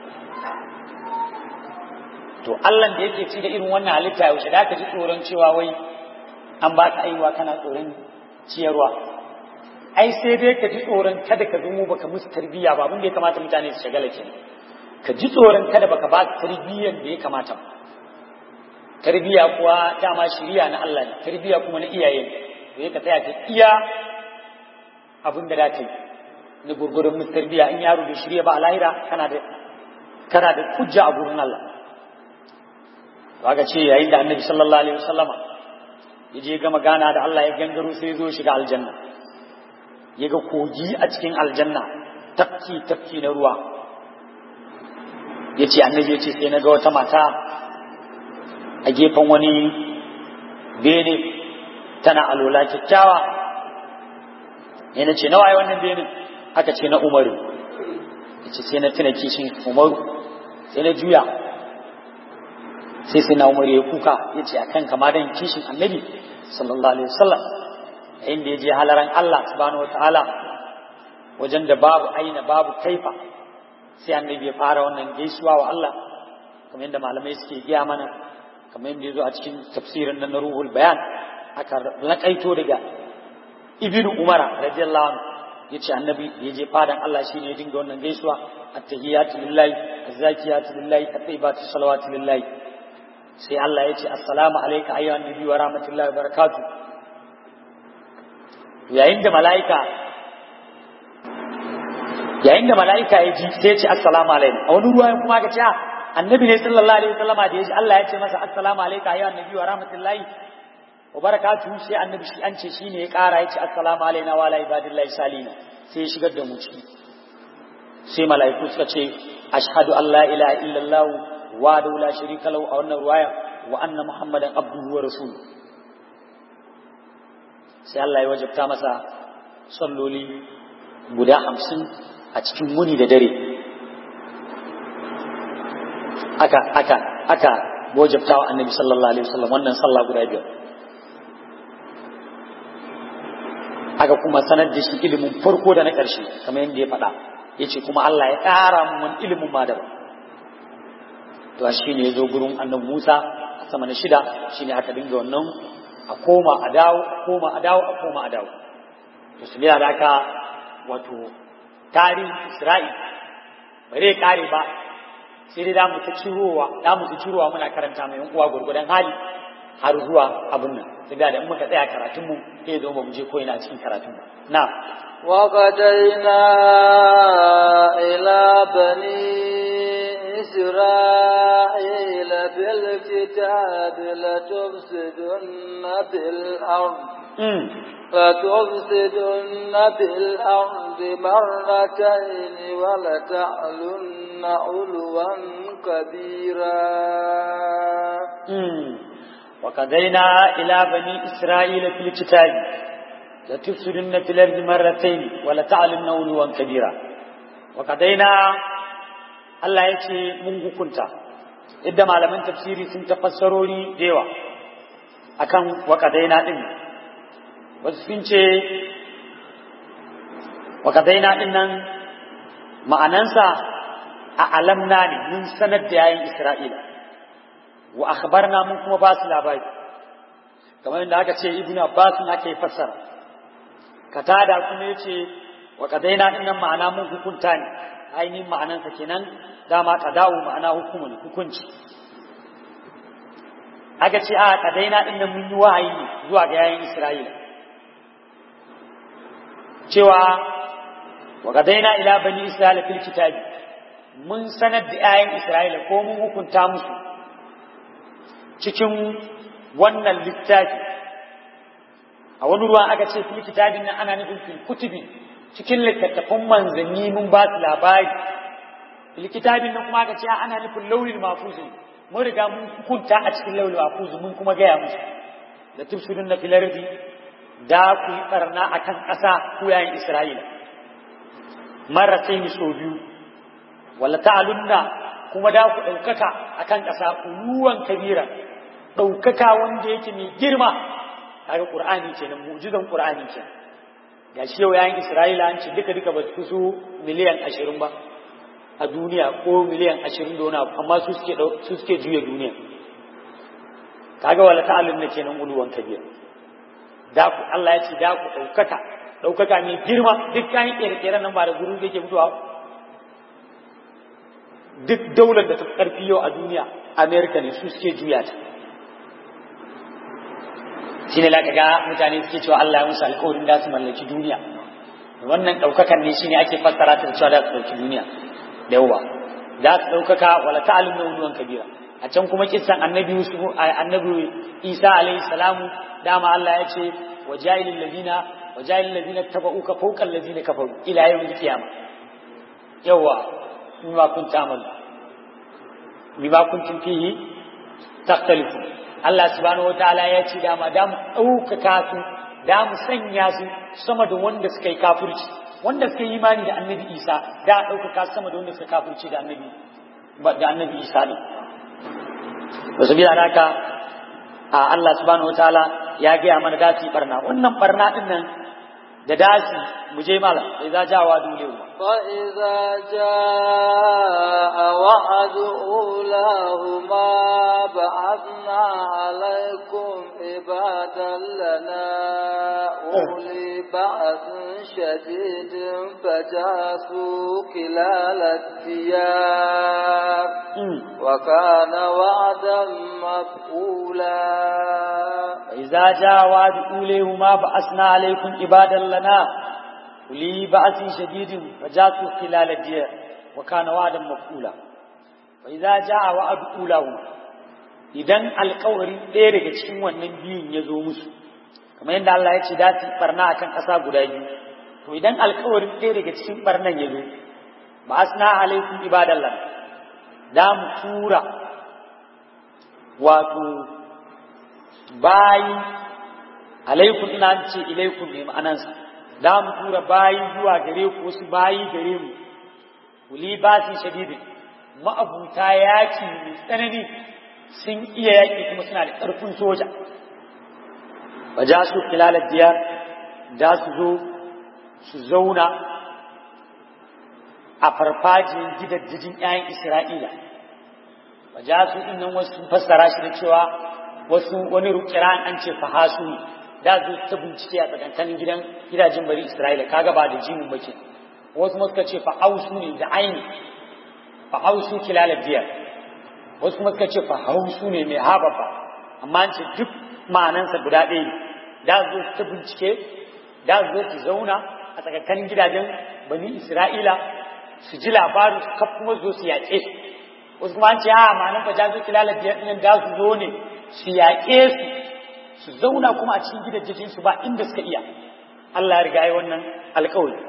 to Allah da yake ci da irin wannan halitta yaushe da ka ji tsoron cewa wai an ba ka aiwa kana tsoron ciyarwa ai sai dai ka ji tsoron kada ka zamo baka musu tarbiyya ba abin da ya kamata mutane su shagala kenan ka ji tsoron kada baka ba su tarbiyyar da ya kamata tarbiyya kuwa dama shiriya na Allah ne tarbiyya kuma na iyaye ne to ka tsaya ka iya abin da zaka yi na gurgurun musu tarbiyya in yaro bai shirya ba a lahira kana da kana da hujja a gurin Allah to ce yayin da Annabi sallallahu alaihi wasallama ya je gama gana da Allah ya gangaro sai ya zo shiga aljanna ya ga kogi a cikin aljanna tafki tafki na ruwa ya ce annabi ya ce sai na ga wata mata a gefen wani bene tana alola kyakkyawa ya na ce nawa yi wannan benin aka ce na umaru ya ce sai na tuna kishin umaru sai na juya sai sai na umaru ya kuka ya ce a kan kama don kishin annabi sallallahu alaihi wasallam yayin da ya je halaran Allah subhanahu wataala wajen da babu aina babu kaifa sai annabi ya fara wannan gaisuwa wa Allah kamar yadda malamai suke giya mana kamar yadda ya zo a cikin tafsirin nan na ruhul bayan aka laƙaito daga ibn umara radiyallahu anhu yace annabi ya je fadan Allah shine ya dinga wannan gaisuwa at-tahiyatu lillahi az-zakiyatu lillahi at-tayyibatu salawatu lillahi sai Allah ya ce assalamu alayka ayyuhan nabi wa rahmatullahi wa barakatuh yayin da mala'ika yayin da mala'ika ya ji sai ya ce assalamu alayka a wani ruwayan kuma ka ce annabi ne sallallahu alaihi wasallama da ya ji Allah ya ce masa assalamu alayka ayyuhan nabi wa rahmatullahi wa barakatuhu sai annabi shi an ce shine ya kara ya ce assalamu alaina wa ala ibadillahi salina sai ya shigar da mu ciki sai mala'iku suka ce ashhadu an la ilaha illallah wa da la sharika lahu a wannan ruwaya wa anna muhammadan abduhu wa rasuluhu sai Allah ya wajabta masa salloli guda hamsin a cikin muni da dare aka aka aka wajabta wa annabi sallallahu alaihi wasallam wannan sallah guda biyar aka kuma sanar da shi ilimin farko da na ƙarshe kamar yadda ya faɗa ya ce kuma Allah ya ƙara mun wani ilimin ma daban to shi ne ya zo gurin annabi Musa a sama na shida shi ne aka dinga wannan a koma a dawo a koma a dawo a koma a dawo to su da aka wato tarihin Isra'il ba zai kare ba sai dai damu ta cirowa damu ta cirowa muna karanta mai uwa gurgudan hali har zuwa abin nan sai da in muka tsaya karatun mu sai zo ba mu je ko ina cikin karatun ba na وقدينا إلى بني إسرائيل بالكتاب لتفسدن في الأرض لتفسدن في الأرض مرتين ولتعلن علوا كبيرا وقضينا إلى بني إسرائيل في الكتاب لتفسدن في الأرض مرتين ولتعلمن علوا كبيرا وقضينا Allah ya ce mun hukunta idda malaman tafsiri sun tafassarori da yawa akan waƙadaina ɗin wasu sun ce waƙadaina ɗin nan ma'anansa a alamna ne mun sanar da yayin Isra'ila wa akhbarna mun kuma ba su labari kamar yadda aka ce ibnu abbas na ake fassara katada kuma yace wa qadaina din nan ma'ana mun hukunta ne ainihin ma'anansa kenan dama qada'u ma'ana hukumun hukunci aka ce a qadaina din nan mun yi wahayi ne zuwa ga yayin isra'ila cewa wa qadaina ila bani isra'ila fil kitabi mun sanar da yayin isra'ila ko mun hukunta musu cikin wannan littafi a wani ruwan aka ce fil kitabin nan ana nufin fil kutubi cikin littattafan manzanni mun ba su labari fil kitabin nan kuma aka ce ana nufin launin mafuzi mun riga mun hukunta a cikin launin mafuzi mun kuma gaya musu da tufsirun na filardi da ku yi barna a kan ƙasa ku yayin isra'ila marasai ni sau biyu wala ta'alunna kuma da ku ɗaukaka a kan ƙasa uluwan kabira ɗaukaka wanda yake mai girma kaga qur'ani kenan mu'jizan qur'ani kenan ga shi yau yayin isra'ila an ce duka duka ba su su miliyan ashirin ba a duniya ko miliyan ashirin da wani abu amma su suke su suke juya duniya kaga wala ta'allum ne kenan uluwan kabira da ku Allah ya ce da ku ɗaukaka ɗaukaka mai girma duk kayan ƙere-ƙeren nan ba da guru yake mutuwa duk daular da ta ƙarfi yau a duniya amerika ne su suke juya ta shi ne ga mutane suke cewa Allah ya musu alkawarin da su mallaki duniya wannan ɗaukakan ne shine ake fassara ta cewa da su ɗauki duniya da yawa za su ɗaukaka wala ta'alim na uluwan kabira a can kuma kissan annabi yusuf annabi isa alaihi salamu dama Allah ya ce wa jahilil ladina wa jahilil ladina tabauka fawqa alladina kafaru ila yawmil qiyamah yawa bima kuntum ta'malu bima kuntum fihi takhtalifu Allah subhanahu wataala ya ce dama da mu ɗaukaka su da mu sanya su sama da wanda suka yi kafirci wanda suka yi imani da annabi Isa da ɗaukaka su sama da wanda suka kafirci da annabi da annabi Isa ne wasu bila haka a Allah subhanahu wataala ya gaya mana da su yi barna wannan barna din nan da dasi mu je mala idza jawa dulewa فإذا جاء وعد أولاهما بعثنا عليكم عبادا لنا أولي بأس شديد فجاسوا خلال الديار وكان وعدا مفعولا فإذا جاء وعد أوليهما بأسنا عليكم عبادا لنا أولي بأس شديد فجاسوا خلال الديار وكان وعدا مفعولا فإذا جاء وعد أولاهما idan alkawari ɗaya daga cikin wannan biyun ya zo musu kamar yadda Allah ya ce da su barna akan ƙasa guda biyu to idan alkawarin ɗaya daga cikin barnan ya zo ba asna alaikum ibadallah da mu tura wato bayi alaikum ina ce ilaikum ne ma'anansa da mu tura bayi zuwa gare ku wasu bayi gare mu kuli basin shadidin ma'abuta yaki mai tsanani sun iya yaki kuma suna da ƙarfin soja ba ja su kilalar diyar da su zo su zauna a farfajiyar gidajen 'ya'yan isra'ila ba ja su nan wasu sun fassara shi da cewa wasu wani rukiran an ce fahasu ne da zo ta bincike a tsakankanin gidan gidajen bari Isra'ila kaga ba da jimin bake wasu kuma suka ce fahausu ne da aini fahausu kilalar biyar wasu kuma suka ce fahausu ne mai habafa amma an ce duk ma'anansa guda ɗaya ne da zo ta bincike da zo su zauna a tsakankanin gidajen bani Isra'ila su ji labarin su kaf kuma zo su yaƙe wasu kuma an ce a ma'anan fa jazo kilalar biyar ɗin da su zo ne su yaƙe su su zauna kuma a cikin gidajen su ba inda suka iya Allah ya riga yi wannan alƙawari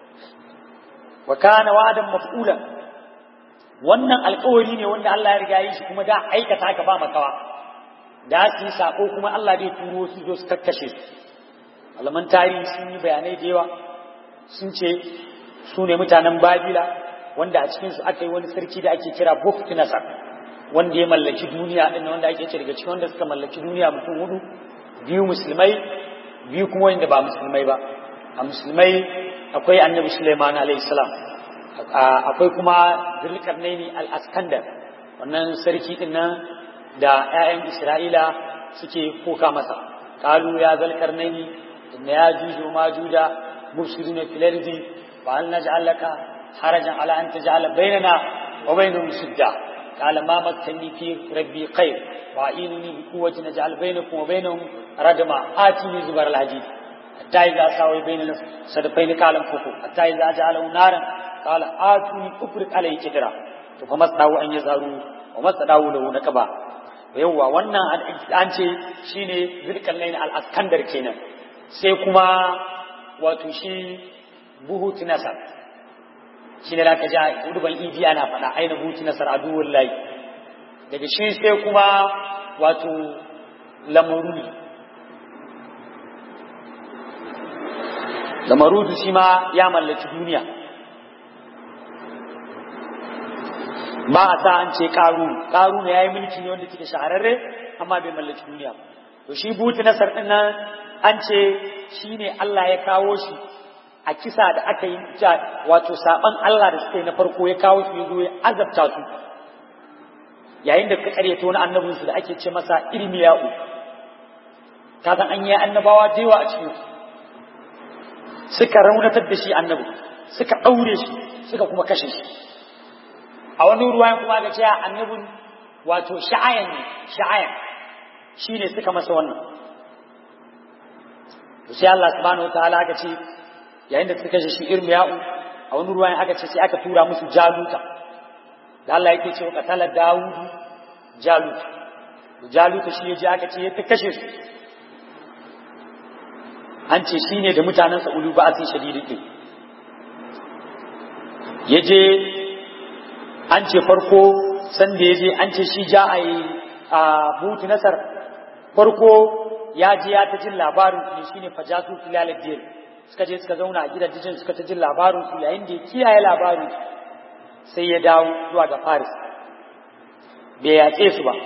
wa kana wa'adan maf'ulan wannan alƙawari ne wanda Allah ya riga yi shi kuma da aikata ka ba makawa da su yi sako kuma Allah zai turo su zo su kakkashe su malaman tarihi sun yi bayanai da yawa sun ce su ne mutanen Babila wanda a cikin su aka yi wani sarki da ake kira Buktinasar wanda ya mallaki duniya din wanda ake ce daga cikin wanda suka mallaki duniya mutum hudu biyu musulmai biyu kuma wanda ba musulmai ba a musulmai akwai annabi Sulaiman alayhi salam akwai kuma Zulkarnaini al-Askandar wannan sarki din nan da ƴaƴan Isra'ila suke koka masa qalu ya Zulkarnaini inna ya juju ma juda mufsiduna fil ardi fa hal naj'al laka harajan ala an taj'ala bainana wa bainahum sidda قال ما مكنني في ربي خير وأعينني بقوة نجعل بينكم وبينهم ردما آتيني زبر الحديد حتى إذا ساوي بين الصدفين قال انفخوا حتى إذا جعله نارا قال آتوني أفرق عليه كدرا فما استطاعوا أن يظهروا وما استطاعوا له نكبا yawwa wannan an ce shine zirkallain al-askandar kenan sai kuma wato shi buhut nasar shi ne ka ja urban idi ana faɗa aina buti nasar aduwar layi daga shi sai kuma wato lamarudi lamarudu shi ma ya mallaki duniya ba a sa an ce ƙaru ƙaru ne ya yi mulki ne wanda ke shahararre amma bai mallaki duniya to shi buti nasar ɗin nan an ce shi ne Allah ya kawo shi a kisa da aka yi wato saban Allah da suka yi na farko ya kawo su ya zo ya azabta su yayin da suka karyata wani annabin su da ake ce masa irmiya'u ka san an yi annabawa da yawa a cikin suka raunatar da shi annabi suka ɗaure shi suka kuma kashe shi a wani ruwayan kuma ga cewa annabin wato sha'ayan ne sha'ayan shine suka masa wannan to sai Allah subhanahu wataala aka ce yayin da suka kashe shi irmiya'u a wani ruwan aka ce sai aka tura musu jaluta da Allah yake cewa qatala dawudu jaluta jaluta shi ya je aka ce ya ta kashe su an ce shi ne da mutanen sa ulu ba sai shadidi din ya je an ce farko san da ya je an ce shi ja a yi a butu nasar farko ya je ya ta jin labarin su ne shine fajasu filalad diyal suka je suka zauna a gidajen suka ta jin labarin su yayin da ya kiyaye labarin sai ya dawo zuwa ga Faris bai yaƙe su ba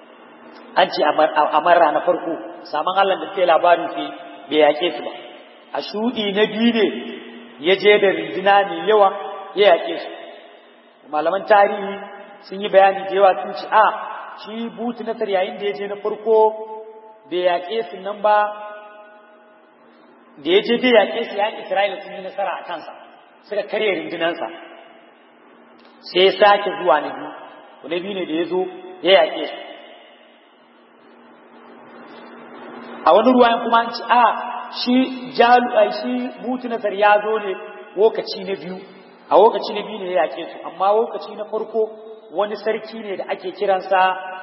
an ce a marra na farko saman Allah da suke labarin su bai yaƙe su ba a shuɗi na biyu ne ya je da rinduna mai yawa ya yaƙe su malaman tarihi sun yi bayani da yawa sun ce a shi butu nasar yayin da ya je na farko bai yaƙe su nan ba da ya je bai yaƙe su yayin isra'ila sun yi nasara a kansa suka karya rindunansa sai ya sake zuwa na biyu na biyu ne da ya zo ya yaƙe su a wani ruwayan kuma an ci a shi jalu a shi butu nasar ya zo ne lokaci na biyu a lokaci na biyu ne ya yaƙe su amma lokaci na farko wani sarki ne da ake kiransa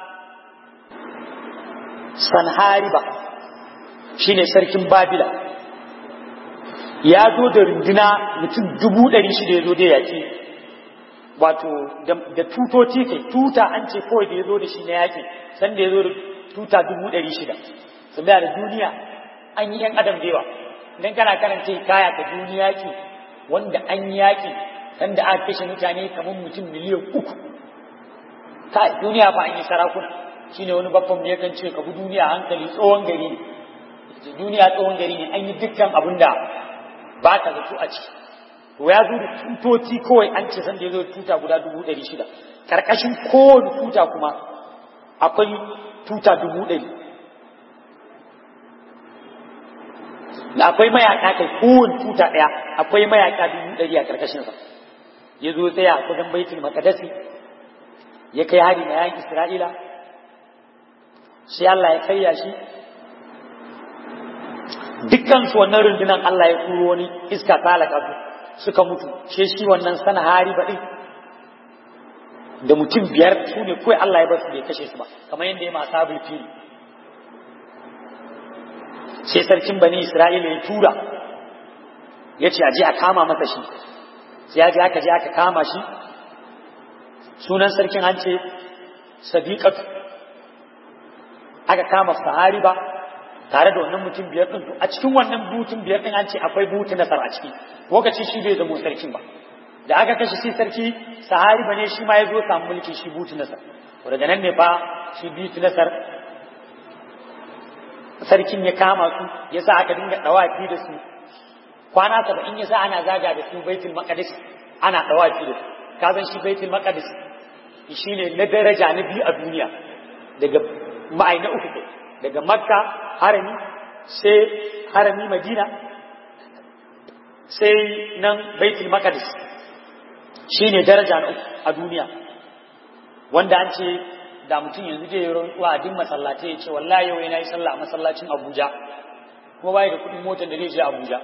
sanhariba shi ne sarkin babila ya zo da runduna mutum dubu ɗari shida ya zo da yaƙi wato da tutoci kai tuta an ce kawai da ya zo da shi na yaƙi sanda ya zo da tuta dubu ɗari shida saboda da duniya an yi ‘yan adam da yawa idan kana karanta kaya ta duniya ki wanda an yi yaƙi sanda aka kashe mutane kamar mutum miliyan uku kai duniya fa an yi sarakuna shine wani babban mu yakan ce ka bi duniya hankali tsohon gari ne duniya tsohon gari ne an yi dukkan abin da ba ka zato a ciki to ya zo da tutoci kawai an ce sanda ya zo da tuta guda dubu ɗari shida ƙarƙashin kowane tuta kuma akwai tuta dubu ɗari da akwai mayaka kai kowane tuta ɗaya akwai mayaka dubu ɗari a ƙarƙashinsa ya zo tsaya a kudan baitul makadasi ya kai hari na yayin isra'ila sai Allah ya karya shi dukkan su wannan rundunan Allah ya turo wani iska ta halaka su suka mutu she shi wannan sana hari baɗin da mutum biyar su ne kawai Allah ya basu bai kashe su ba kamar yadda ya masu abul fili sai sarkin bani Isra'ila ya tura ya ce aje a kama masa shi sai ya je aka je aka kama shi sunan sarkin an ce sadiqatu aka kama sahari ba tare da wannan mutum biyar din a cikin wannan butun biyar din an ce akwai butu nasar a ciki lokaci shi bai zama sarkin ba da aka kashe shi sarki sahari ba ne shi ma ya zo samu mulki shi butu nasar daga nan ne fa shi butu nasar sarkin ya kama su ya sa aka dinga dawafi da su kwana saba'in ya sa ana zaga da su baitul maqdis ana dawafi da su ka san shi baitul maqdis shine na daraja na biyu a duniya daga ma'ai na uku daga makka harami sai harami madina sai nan baitul maqdis shine daraja na uku a duniya wanda an ce da mutum yanzu zai yi rantsuwa a duk masallatai ya ce wallahi yau yana yi sallah a masallacin Abuja kuma bai da kuɗin motar da zai je Abuja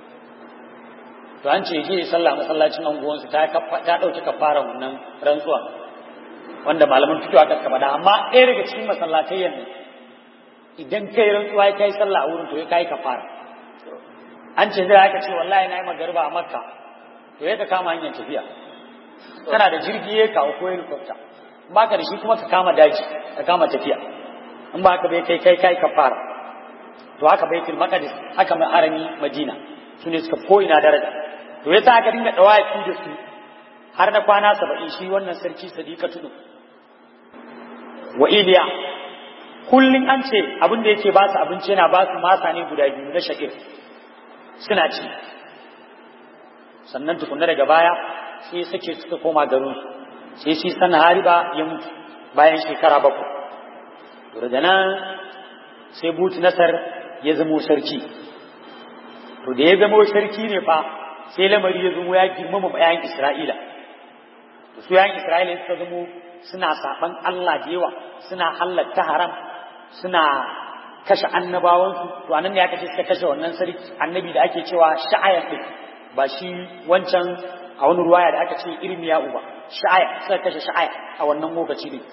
to an ce je yi sallah a masallacin anguwansu ta ta dauki kafara wannan rantsuwa wanda malaman fito aka kaba da amma ɗaya daga cikin masallatai yanzu idan kai rantsuwa ya kai sallah a wurin to ya kai kafara an ce zai aka ce wallahi na yi magariba a Makka to ya ka kama hanyar tafiya kana da jirgi ya kawo ko helicopter ba ka da shi kuma ka kama daji ka kama tafiya in ba ka bai kai kai kai kafara to haka baitul maqdis haka mai harami madina su ne suka ko'ina daraja to yasa aka dinga dawaki da su har na kwana saba'in shi wannan sarki sadiqa tudu wa iliya kullum an ce abin da yake ba su abinci yana ba su masa ne guda biyu na sha'ir suna ci sannan tukunna daga baya sai sake suka koma garinsu sai shi sana hariba ya mutu bayan shekara bakwai daga nan sai butu nasar ya zamo sarki to da ya zamo sarki ne fa sai lamari ya zamo ya girmama bayan isra'ila to su yayin isra'ila suka zamo suna saban Allah da yawa suna halatta haram suna kashe annabawansu to anan ne aka ce suka kashe wannan sarki annabi da ake cewa sha'ayan din ba shi wancan a wani ruwaya da aka ce irmiya uba sha'aya suka kashe sha'aya a wannan lokaci ne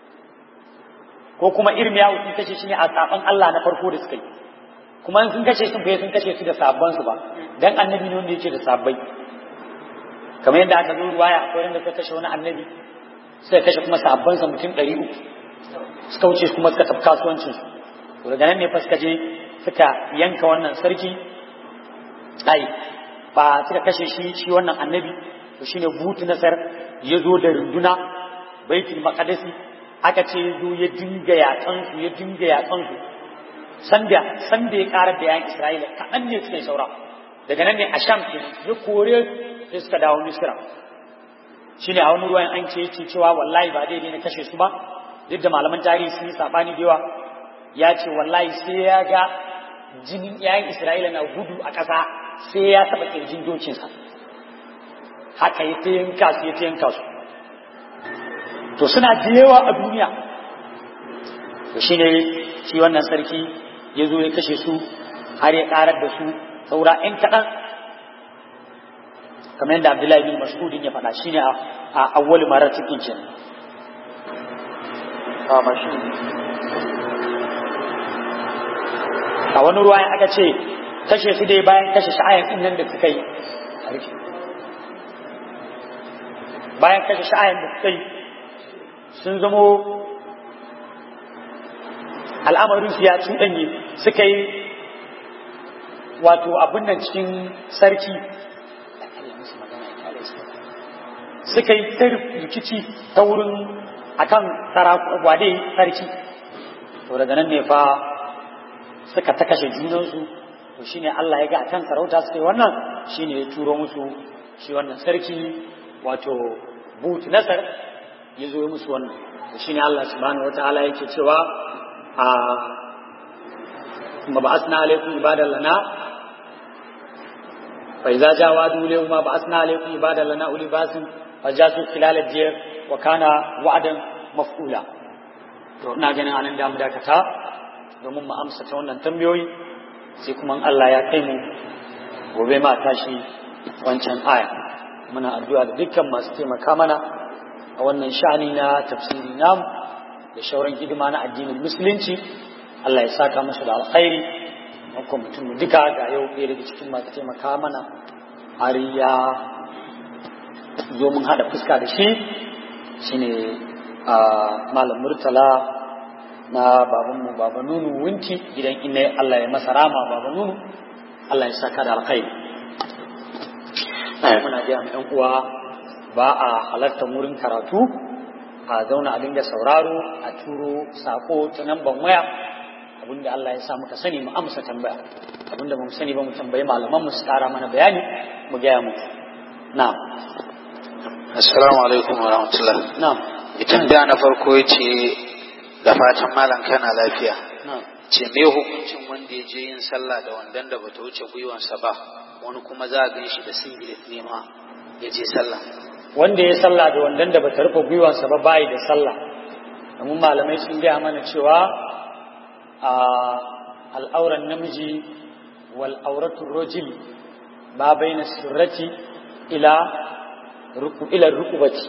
ko kuma irmiya sun kashe shi ne a saban Allah na farko da suka yi kuma sun kashe sun bai sun kashe su da sabban su ba dan annabi ne wanda yake da sabbai kamar yadda aka zo ruwaya akwai wanda suka kashe wani annabi suka kashe kuma sabban sa mutum 300 suka wuce kuma suka tafi kasuwancin su to daga nan ne fa suka je suka yanka wannan sarki ai ba suka kashe shi shi wannan annabi to shine butu nasar ya zo da runduna baitul maqdisi aka ce ya zo ya dinga yatsan su ya dinga yatsan su sanda sanda ya karar da yayin Isra'ila kaɗan ne suka yi saura daga nan ne a Sham ke ya kore sai suka dawo Misra shine a wani ruwan an ce yake cewa wallahi ba daidai na kashe su ba duk da malaman tarihi sun yi sabani da yawa ya ce wallahi sai ya ga jinin yayin Isra'ila na gudu a ƙasa sai ya taɓa ƙirjin dokinsa haka ya ta yanka su ya ta yanka su to suna da yawa a duniya to shi ne shi wannan sarki ya zo ya kashe su har ya ƙarar da su saura ‘yan kaɗan kamar yadda abdullahi bin mas'udin ya faɗa shi ne a awwal marar cikin cin a wani ruwa aka ce kashe su dai bayan kashe sha'ayan nan da suka yi bayan kashe sha'ayan da suka yi sun zamo al'amarin su ya cuɗanye suka yi wato abin nan cikin sarki suka yi rikici ta wurin akan gwade sarki to daga nan ne fa suka ta kashe junansu to shine Allah ya ga akan sarauta suka yi wannan shine ya turo musu shi wannan sarki wato but nasar ya zo musu wannan shi ne Allah subhanahu wa ta'ala yake cewa a kuma ba asna alaikum ibadan lana fa idza jawa dule ma ba asna alaikum ibadan lana uli basin fa jasu khilal al-jir wa kana wa'dan maf'ula to ina ganin anan da mu dakata domin mu amsa ta wannan tambayoyi sai kuma Allah ya kai mu gobe ma tashi wancan aya muna addu'a da dukkan masu taimaka mana a wannan sha'ani na tafsiri namu da shauran hidima na addinin musulunci Allah ya saka musu da alkhairi ko mutum duka ga yau ɗaya daga cikin masu taimaka mana har ya zo mun haɗa fuska da shi shine a malam murtala na babanmu baba nunu wunti gidan inna Allah ya masa rama baba nunu Allah ya saka da alkhairi muna gaya ma 'yan uwa ba a halarta wurin karatu a zauna a dinga sauraro a turo sako ta namban waya abinda Allah ya sa muka sani mu amsa tambaya abinda mu sani ba mu tambayi malaman mu su tara mana bayani mu gaya muku na'am assalamu alaikum wa rahmatullah na'am idan da na farko yace da fatan malam kana lafiya na'am ce me hukuncin wanda ya je yin sallah da wandan da bata wuce gwiwansa ba wani kuma za a gan shi da singlet ne ma ya je sallah wanda ya sallah da wandan da bata rufe gwiwansa ba bayi da sallah domin malamai sun gaya mana cewa a al'auran namiji wal auratu rajul ma baina surrati ila ruku ila rukubati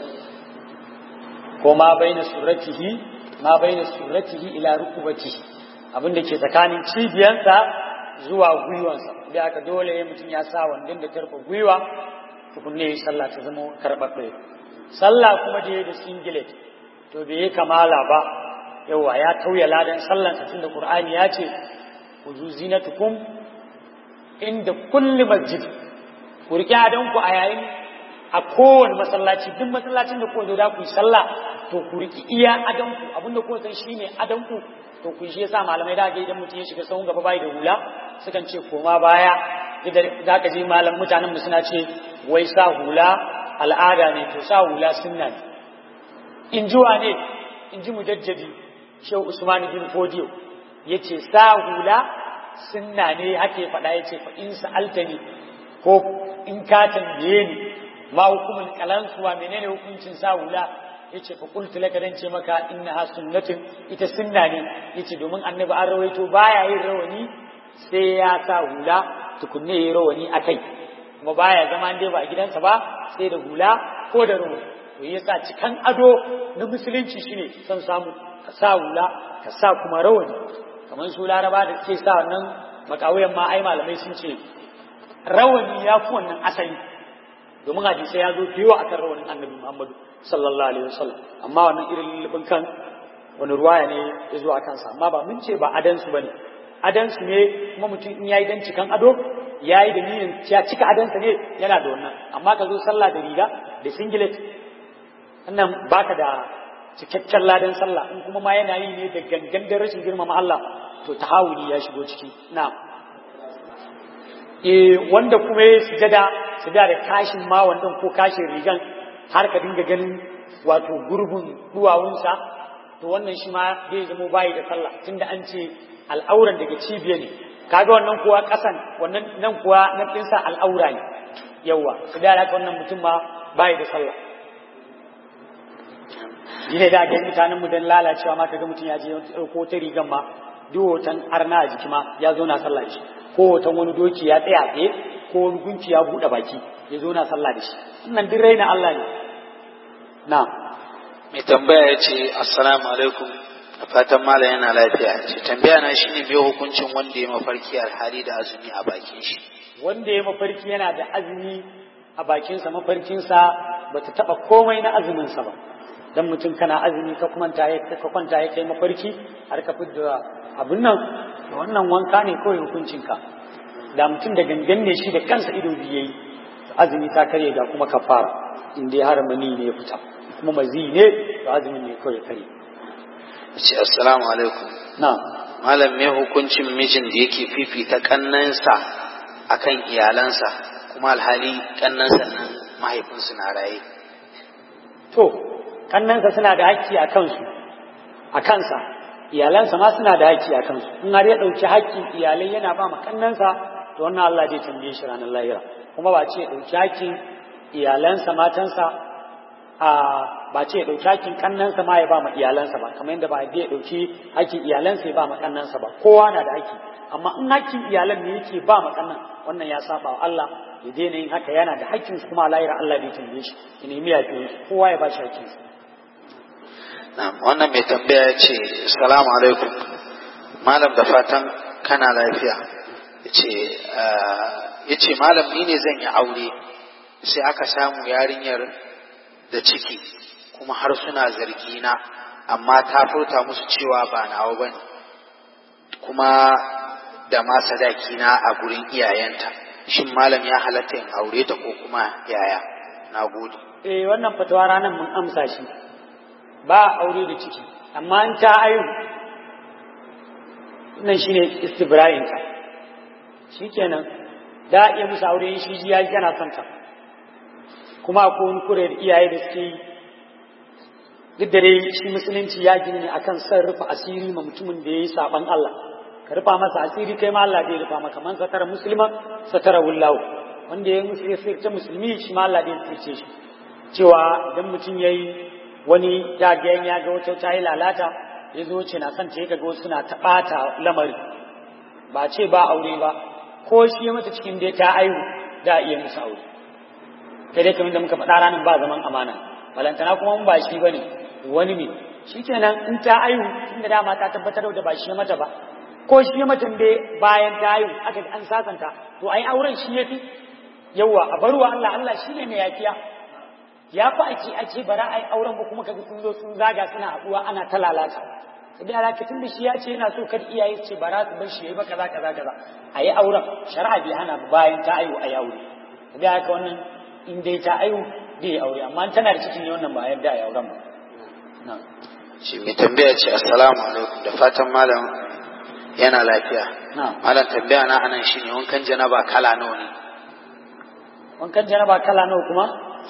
ko ma baina surratihi ma baina surratihi ila rukubatihi abin da ke tsakanin cibiyansa zuwa gwiwansa da aka dole mutum ya sa wandon da tarfa gwiwa tukunne yi sallah ta zama karɓaɓɓe sallah kuma da ya da singlet to bai yi kamala ba yawa ya tauya ladan sallansa tun da qur'ani ya ce ku zu zinatukum inda kulli masjid ku riƙe adanku a yayin a kowane masallaci duk masallacin da ku zo da ku yi sallah to ku riƙi iya adanku abinda ku san shine adanku to ku shi yasa malamai da ga idan mutum ya shiga sahun gaba bai da hula sukan ce koma baya idan za ka ji malam mutanen mu suna ce wai sa hula al'ada ne to sa hula sunna ne in ji wane in ji mujaddadi shehu usman bin fodiyo yace sa hula sunna ne hake faɗa yace fa in sa'altani ko in ka tambaye ni ma hukumul kalansuwa menene hukuncin sa hula yace fa qultu laka dan ce maka innaha sunnatun ita sunna ne yace domin annabi an rawaito baya yin rawani sai ya sa hula tukunne yayi rawani akai kuma baya zama dai ba a gidansa ba sai da hula ko da rawani to yasa cikan ado na musulunci shine son samu ka sa hula ka sa kuma rawani kamar su laraba da suke sa wannan makawayan ma ai malamai sun ce rawani ya fi wannan asali domin hadisai ya zo fiye akan rawanin annabi muhammadu sallallahu alaihi wasallam amma wannan irin lullubin kan wani ruwaya ne ya zo a kansa amma ba mun ce ba adansu bane adansu ne kuma mutum in yayi dan cikan ado yayi da niyyar ya cika adansa ne yana da wannan amma ka zo sallah da riga da singlet wannan baka da cikakken ladan sallah in kuma ma yana yi ne da gangan da rashin girmama Allah to tahawuli ya shigo ciki na'am eh wanda kuma ya sujada sujada da kashin ma wandan ko kashin rigan har ka dinga ganin wato gurbin duwawunsa to wannan shi ma zai zama bayi da sallah tunda an ce al'auran daga cibiya ne kaga wannan kuwa kasan wannan nan kuwa nan dinsa al'aura ne yawa su da haka wannan mutum ma bayi da sallah ne da ga mutanen mu dan lalacewa ma kaga mutum ya je ko ta rigan ma duk hoton arna a jiki ma ya zo na sallah da shi ko hoton wani doki ya tsaya tsaye ko wani gunki ya buɗe baki ya zo na sallah da shi wannan duk raina Allah ne na mai tambaya ya ce assalamu alaikum da fatan mala yana lafiya ce tambaya na shine me hukuncin wanda ya mafarki alhali da azumi a bakin shi wanda ya mafarki yana da azumi a bakinsa mafarkinsa ba ta taɓa komai na azuminsa ba dan mutum kana azumi ka kwanta ya ka kwanta ya kai mafarki har ka fidda abin nan da wannan wanka ne kawai hukuncinka da mutum da gangan ne shi da kansa ido biyu yayi azumi ta karye ga kuma kafara in dai har mani ne ya fita kuma mazi ne to azumin ne kawai kare ce assalamu alaikum na malam me hukuncin mijin da yake fifita kannansa akan iyalansa kuma alhali kannansa nan mahaifinsu na raye to kannansa suna da haƙƙi a kansu a kansa iyalansa ma suna da haƙƙi a kansu in har ya ɗauki haƙƙin iyalai yana ba ma kannansa to wannan Allah zai tambaye shi ranar lahira kuma ba ce ɗauki haƙƙin iyalansa matansa a ba ce ɗauki haƙƙin kannansa ma ya ba ma iyalansa ba kamar yadda ba zai ɗauki haƙƙin iyalansa ya ba ma kannansa ba kowa na da haƙƙi amma in haƙƙin iyalan ne yake ba ma kannan wannan ya saba wa Allah ya daina yin haka yana da haƙƙin su kuma lahira Allah bai tambaye shi ya nemi yafi kowa ya ba shi haƙƙinsa Na'am, wannan mai tambaya ya ce, Salamu alaikum, Malam da fatan kana lafiya. Ya ce, Malam ni ne zan yi aure, sai aka samu yarinyar da ciki, kuma har suna zargi na, amma ta furta musu cewa ba nawa ba ne, kuma da ma sadaki na a gurin iyayenta. Shin Malam ya halatta in aure ta ko kuma yaya? Na gode. Eh, wannan fatawa ranar mun amsa shi. ba aure da ciki amma an ta ayu nan shine istibra'in ka shikenan da iya musu aure shi ji yayi kana son ta kuma ko wani kure da iyaye da suke yi duk da dai shi musulunci ya gini ne akan san rufe asiri ma mutumin da yayi saban Allah ka rufa masa asiri kai ma Allah zai rufa maka man satara muslima satara wallahu wanda ya musu ya musulmi shi ma Allah zai tsirce shi cewa idan mutum yayi wani jagayen ya ga wata ta yi lalata ya zo ce na son ta yi ga wasu suna ta ɓata lamari ba ce ba aure ba ko shi ya mata cikin dai ta aihu da iya musu aure kai dai kamar da muka faɗa ranar ba zaman amana balantana kuma ba shi ba ne wani ne shi kenan in ta aihu tunda dama ta tabbatar da ba shi ya mata ba ko shi ya mata dai bayan ta aihu aka an sasanta to ai auren shi ya fi yawa a barwa Allah Allah shi ne mai yafiya ya fi ake ake bara a yi auren ba kuma kaga sun zo sun zaga suna haɗuwa ana ta lalata idan alaka tun da shi ya ce yana so kar iyaye su ce bara su bar shi yayi ba kaza kaza kaza a yi auren shari'a bai hana bayan ta ayu a yi aure idan haka wannan in dai ta ayu bai aure amma tana da cikin ne wannan ba yarda a yi auren ba shi mai tambaya ce assalamu alaikum da fatan malam yana lafiya malam tambaya na anan shine wankan janaba kala nawa ne wankan janaba kala nawa kuma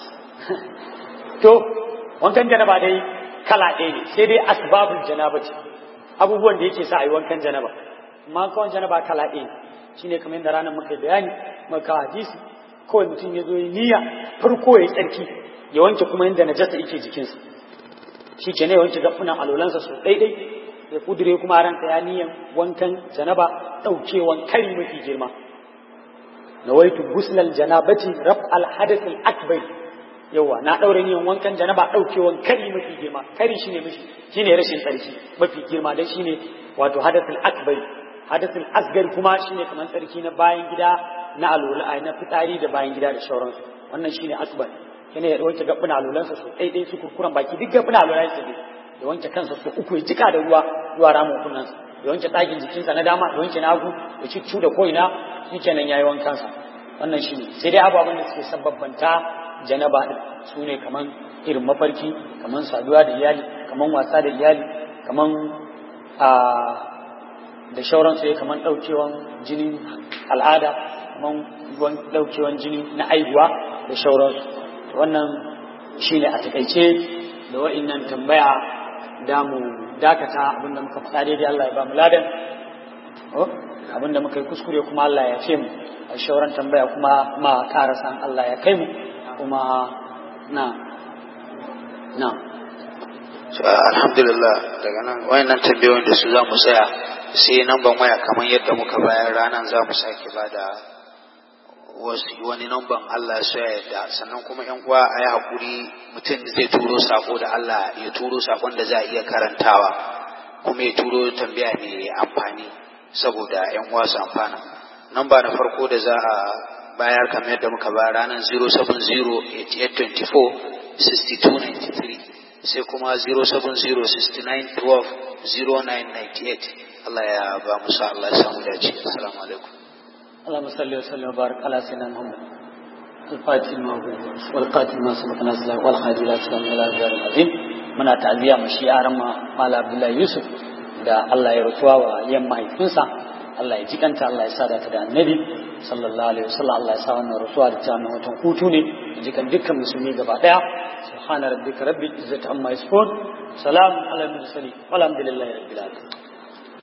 to wankan janaba dai kala ɗaya ne sai dai asbabul janaba ce abubuwan da yake sa a yi wankan janaba amma kawai janaba kala ɗaya ne shine kamar yadda ranar muka bayani muka hadisi kawai mutum ya zo yi niyya farko ya yi tsarki ya wanke kuma yadda najasa yake jikinsa shi ke ne ya wanke gafunan alolansa su ɗaiɗai ya kudure kuma ransa ya niyan wankan janaba ɗaukewan kari mafi girma nawaitu guslal janabati raf al hadath al akbar yawa na daure niyan wankan janaba daukewan kari mafi girma kari shine mishi shine rashin tsarki mafi girma dan shine wato hadath al akbar hadath al asgar kuma shine kamar tsarki na bayan gida na alula na fitsari da bayan gida da shauransu wannan shine akbar kene ya wanke gabbuna alulansa su daidai su kurkuran baki duk gabbuna alulansa ne ya wanke kansa su uku ya jika da ruwa zuwa ramin kunnansa ya wanke ɗagin jikinsa na dama ya wanke na hagu ya ciccu da ko'ina shi kenan ya yi wankansa wannan shi ne sai dai ababen da suke sababbanta janaba su ne kaman irin mafarki kaman saduwa da iyali kaman wasa da iyali kaman a da shauransu ya kaman ɗaukewan jinin al'ada kaman ɗaukewan jini na aihuwa da shauransu wannan shine a takaice da wa'innan tambaya da mu dakata abinda muka faɗa daidai Allah ya ba mu ladan abinda muka yi kuskure kuma Allah ya ce mu a shauran tambaya kuma ma karasan Allah ya kai mu kuma na na alhamdulillah daga nan wayannan tambayoyin da su za mu tsaya sai namban waya kamar yadda muka bayar ranar za mu sake ba da wani namban Allah ya ya yadda sannan kuma yan uwa a yi haƙuri mutum zai turo sako da Allah ya turo sakon da za a iya karantawa kuma ya turo tambaya mai amfani saboda yan uwa su amfana namba na farko da za a bayar kamar yadda muka bayar ranar 070-8824-6293 sai kuma 070-6912-0998 Allah ya ba mu sa Allah ya samu dace assalamu alaikum اللهم صل وسلم وبارك على سيدنا محمد الفاتح الموجود والقاتل ما سبق نزله والخادم الى سلام الى الجار العظيم muna ta'aziyya mu shi yaran Mala Abdullahi Yusuf da Allah ya rutuwa wa yan mahaifinsa Allah ya jikanta Allah ya sada ta da annabi sallallahu alaihi wasallam Allah ya sa wannan rutuwa da ta nan watan hutu ne jikan dukkan musulmi gaba daya subhana rabbika rabbil izzati amma yasifun salam ala mursalin walhamdulillahi rabbil alamin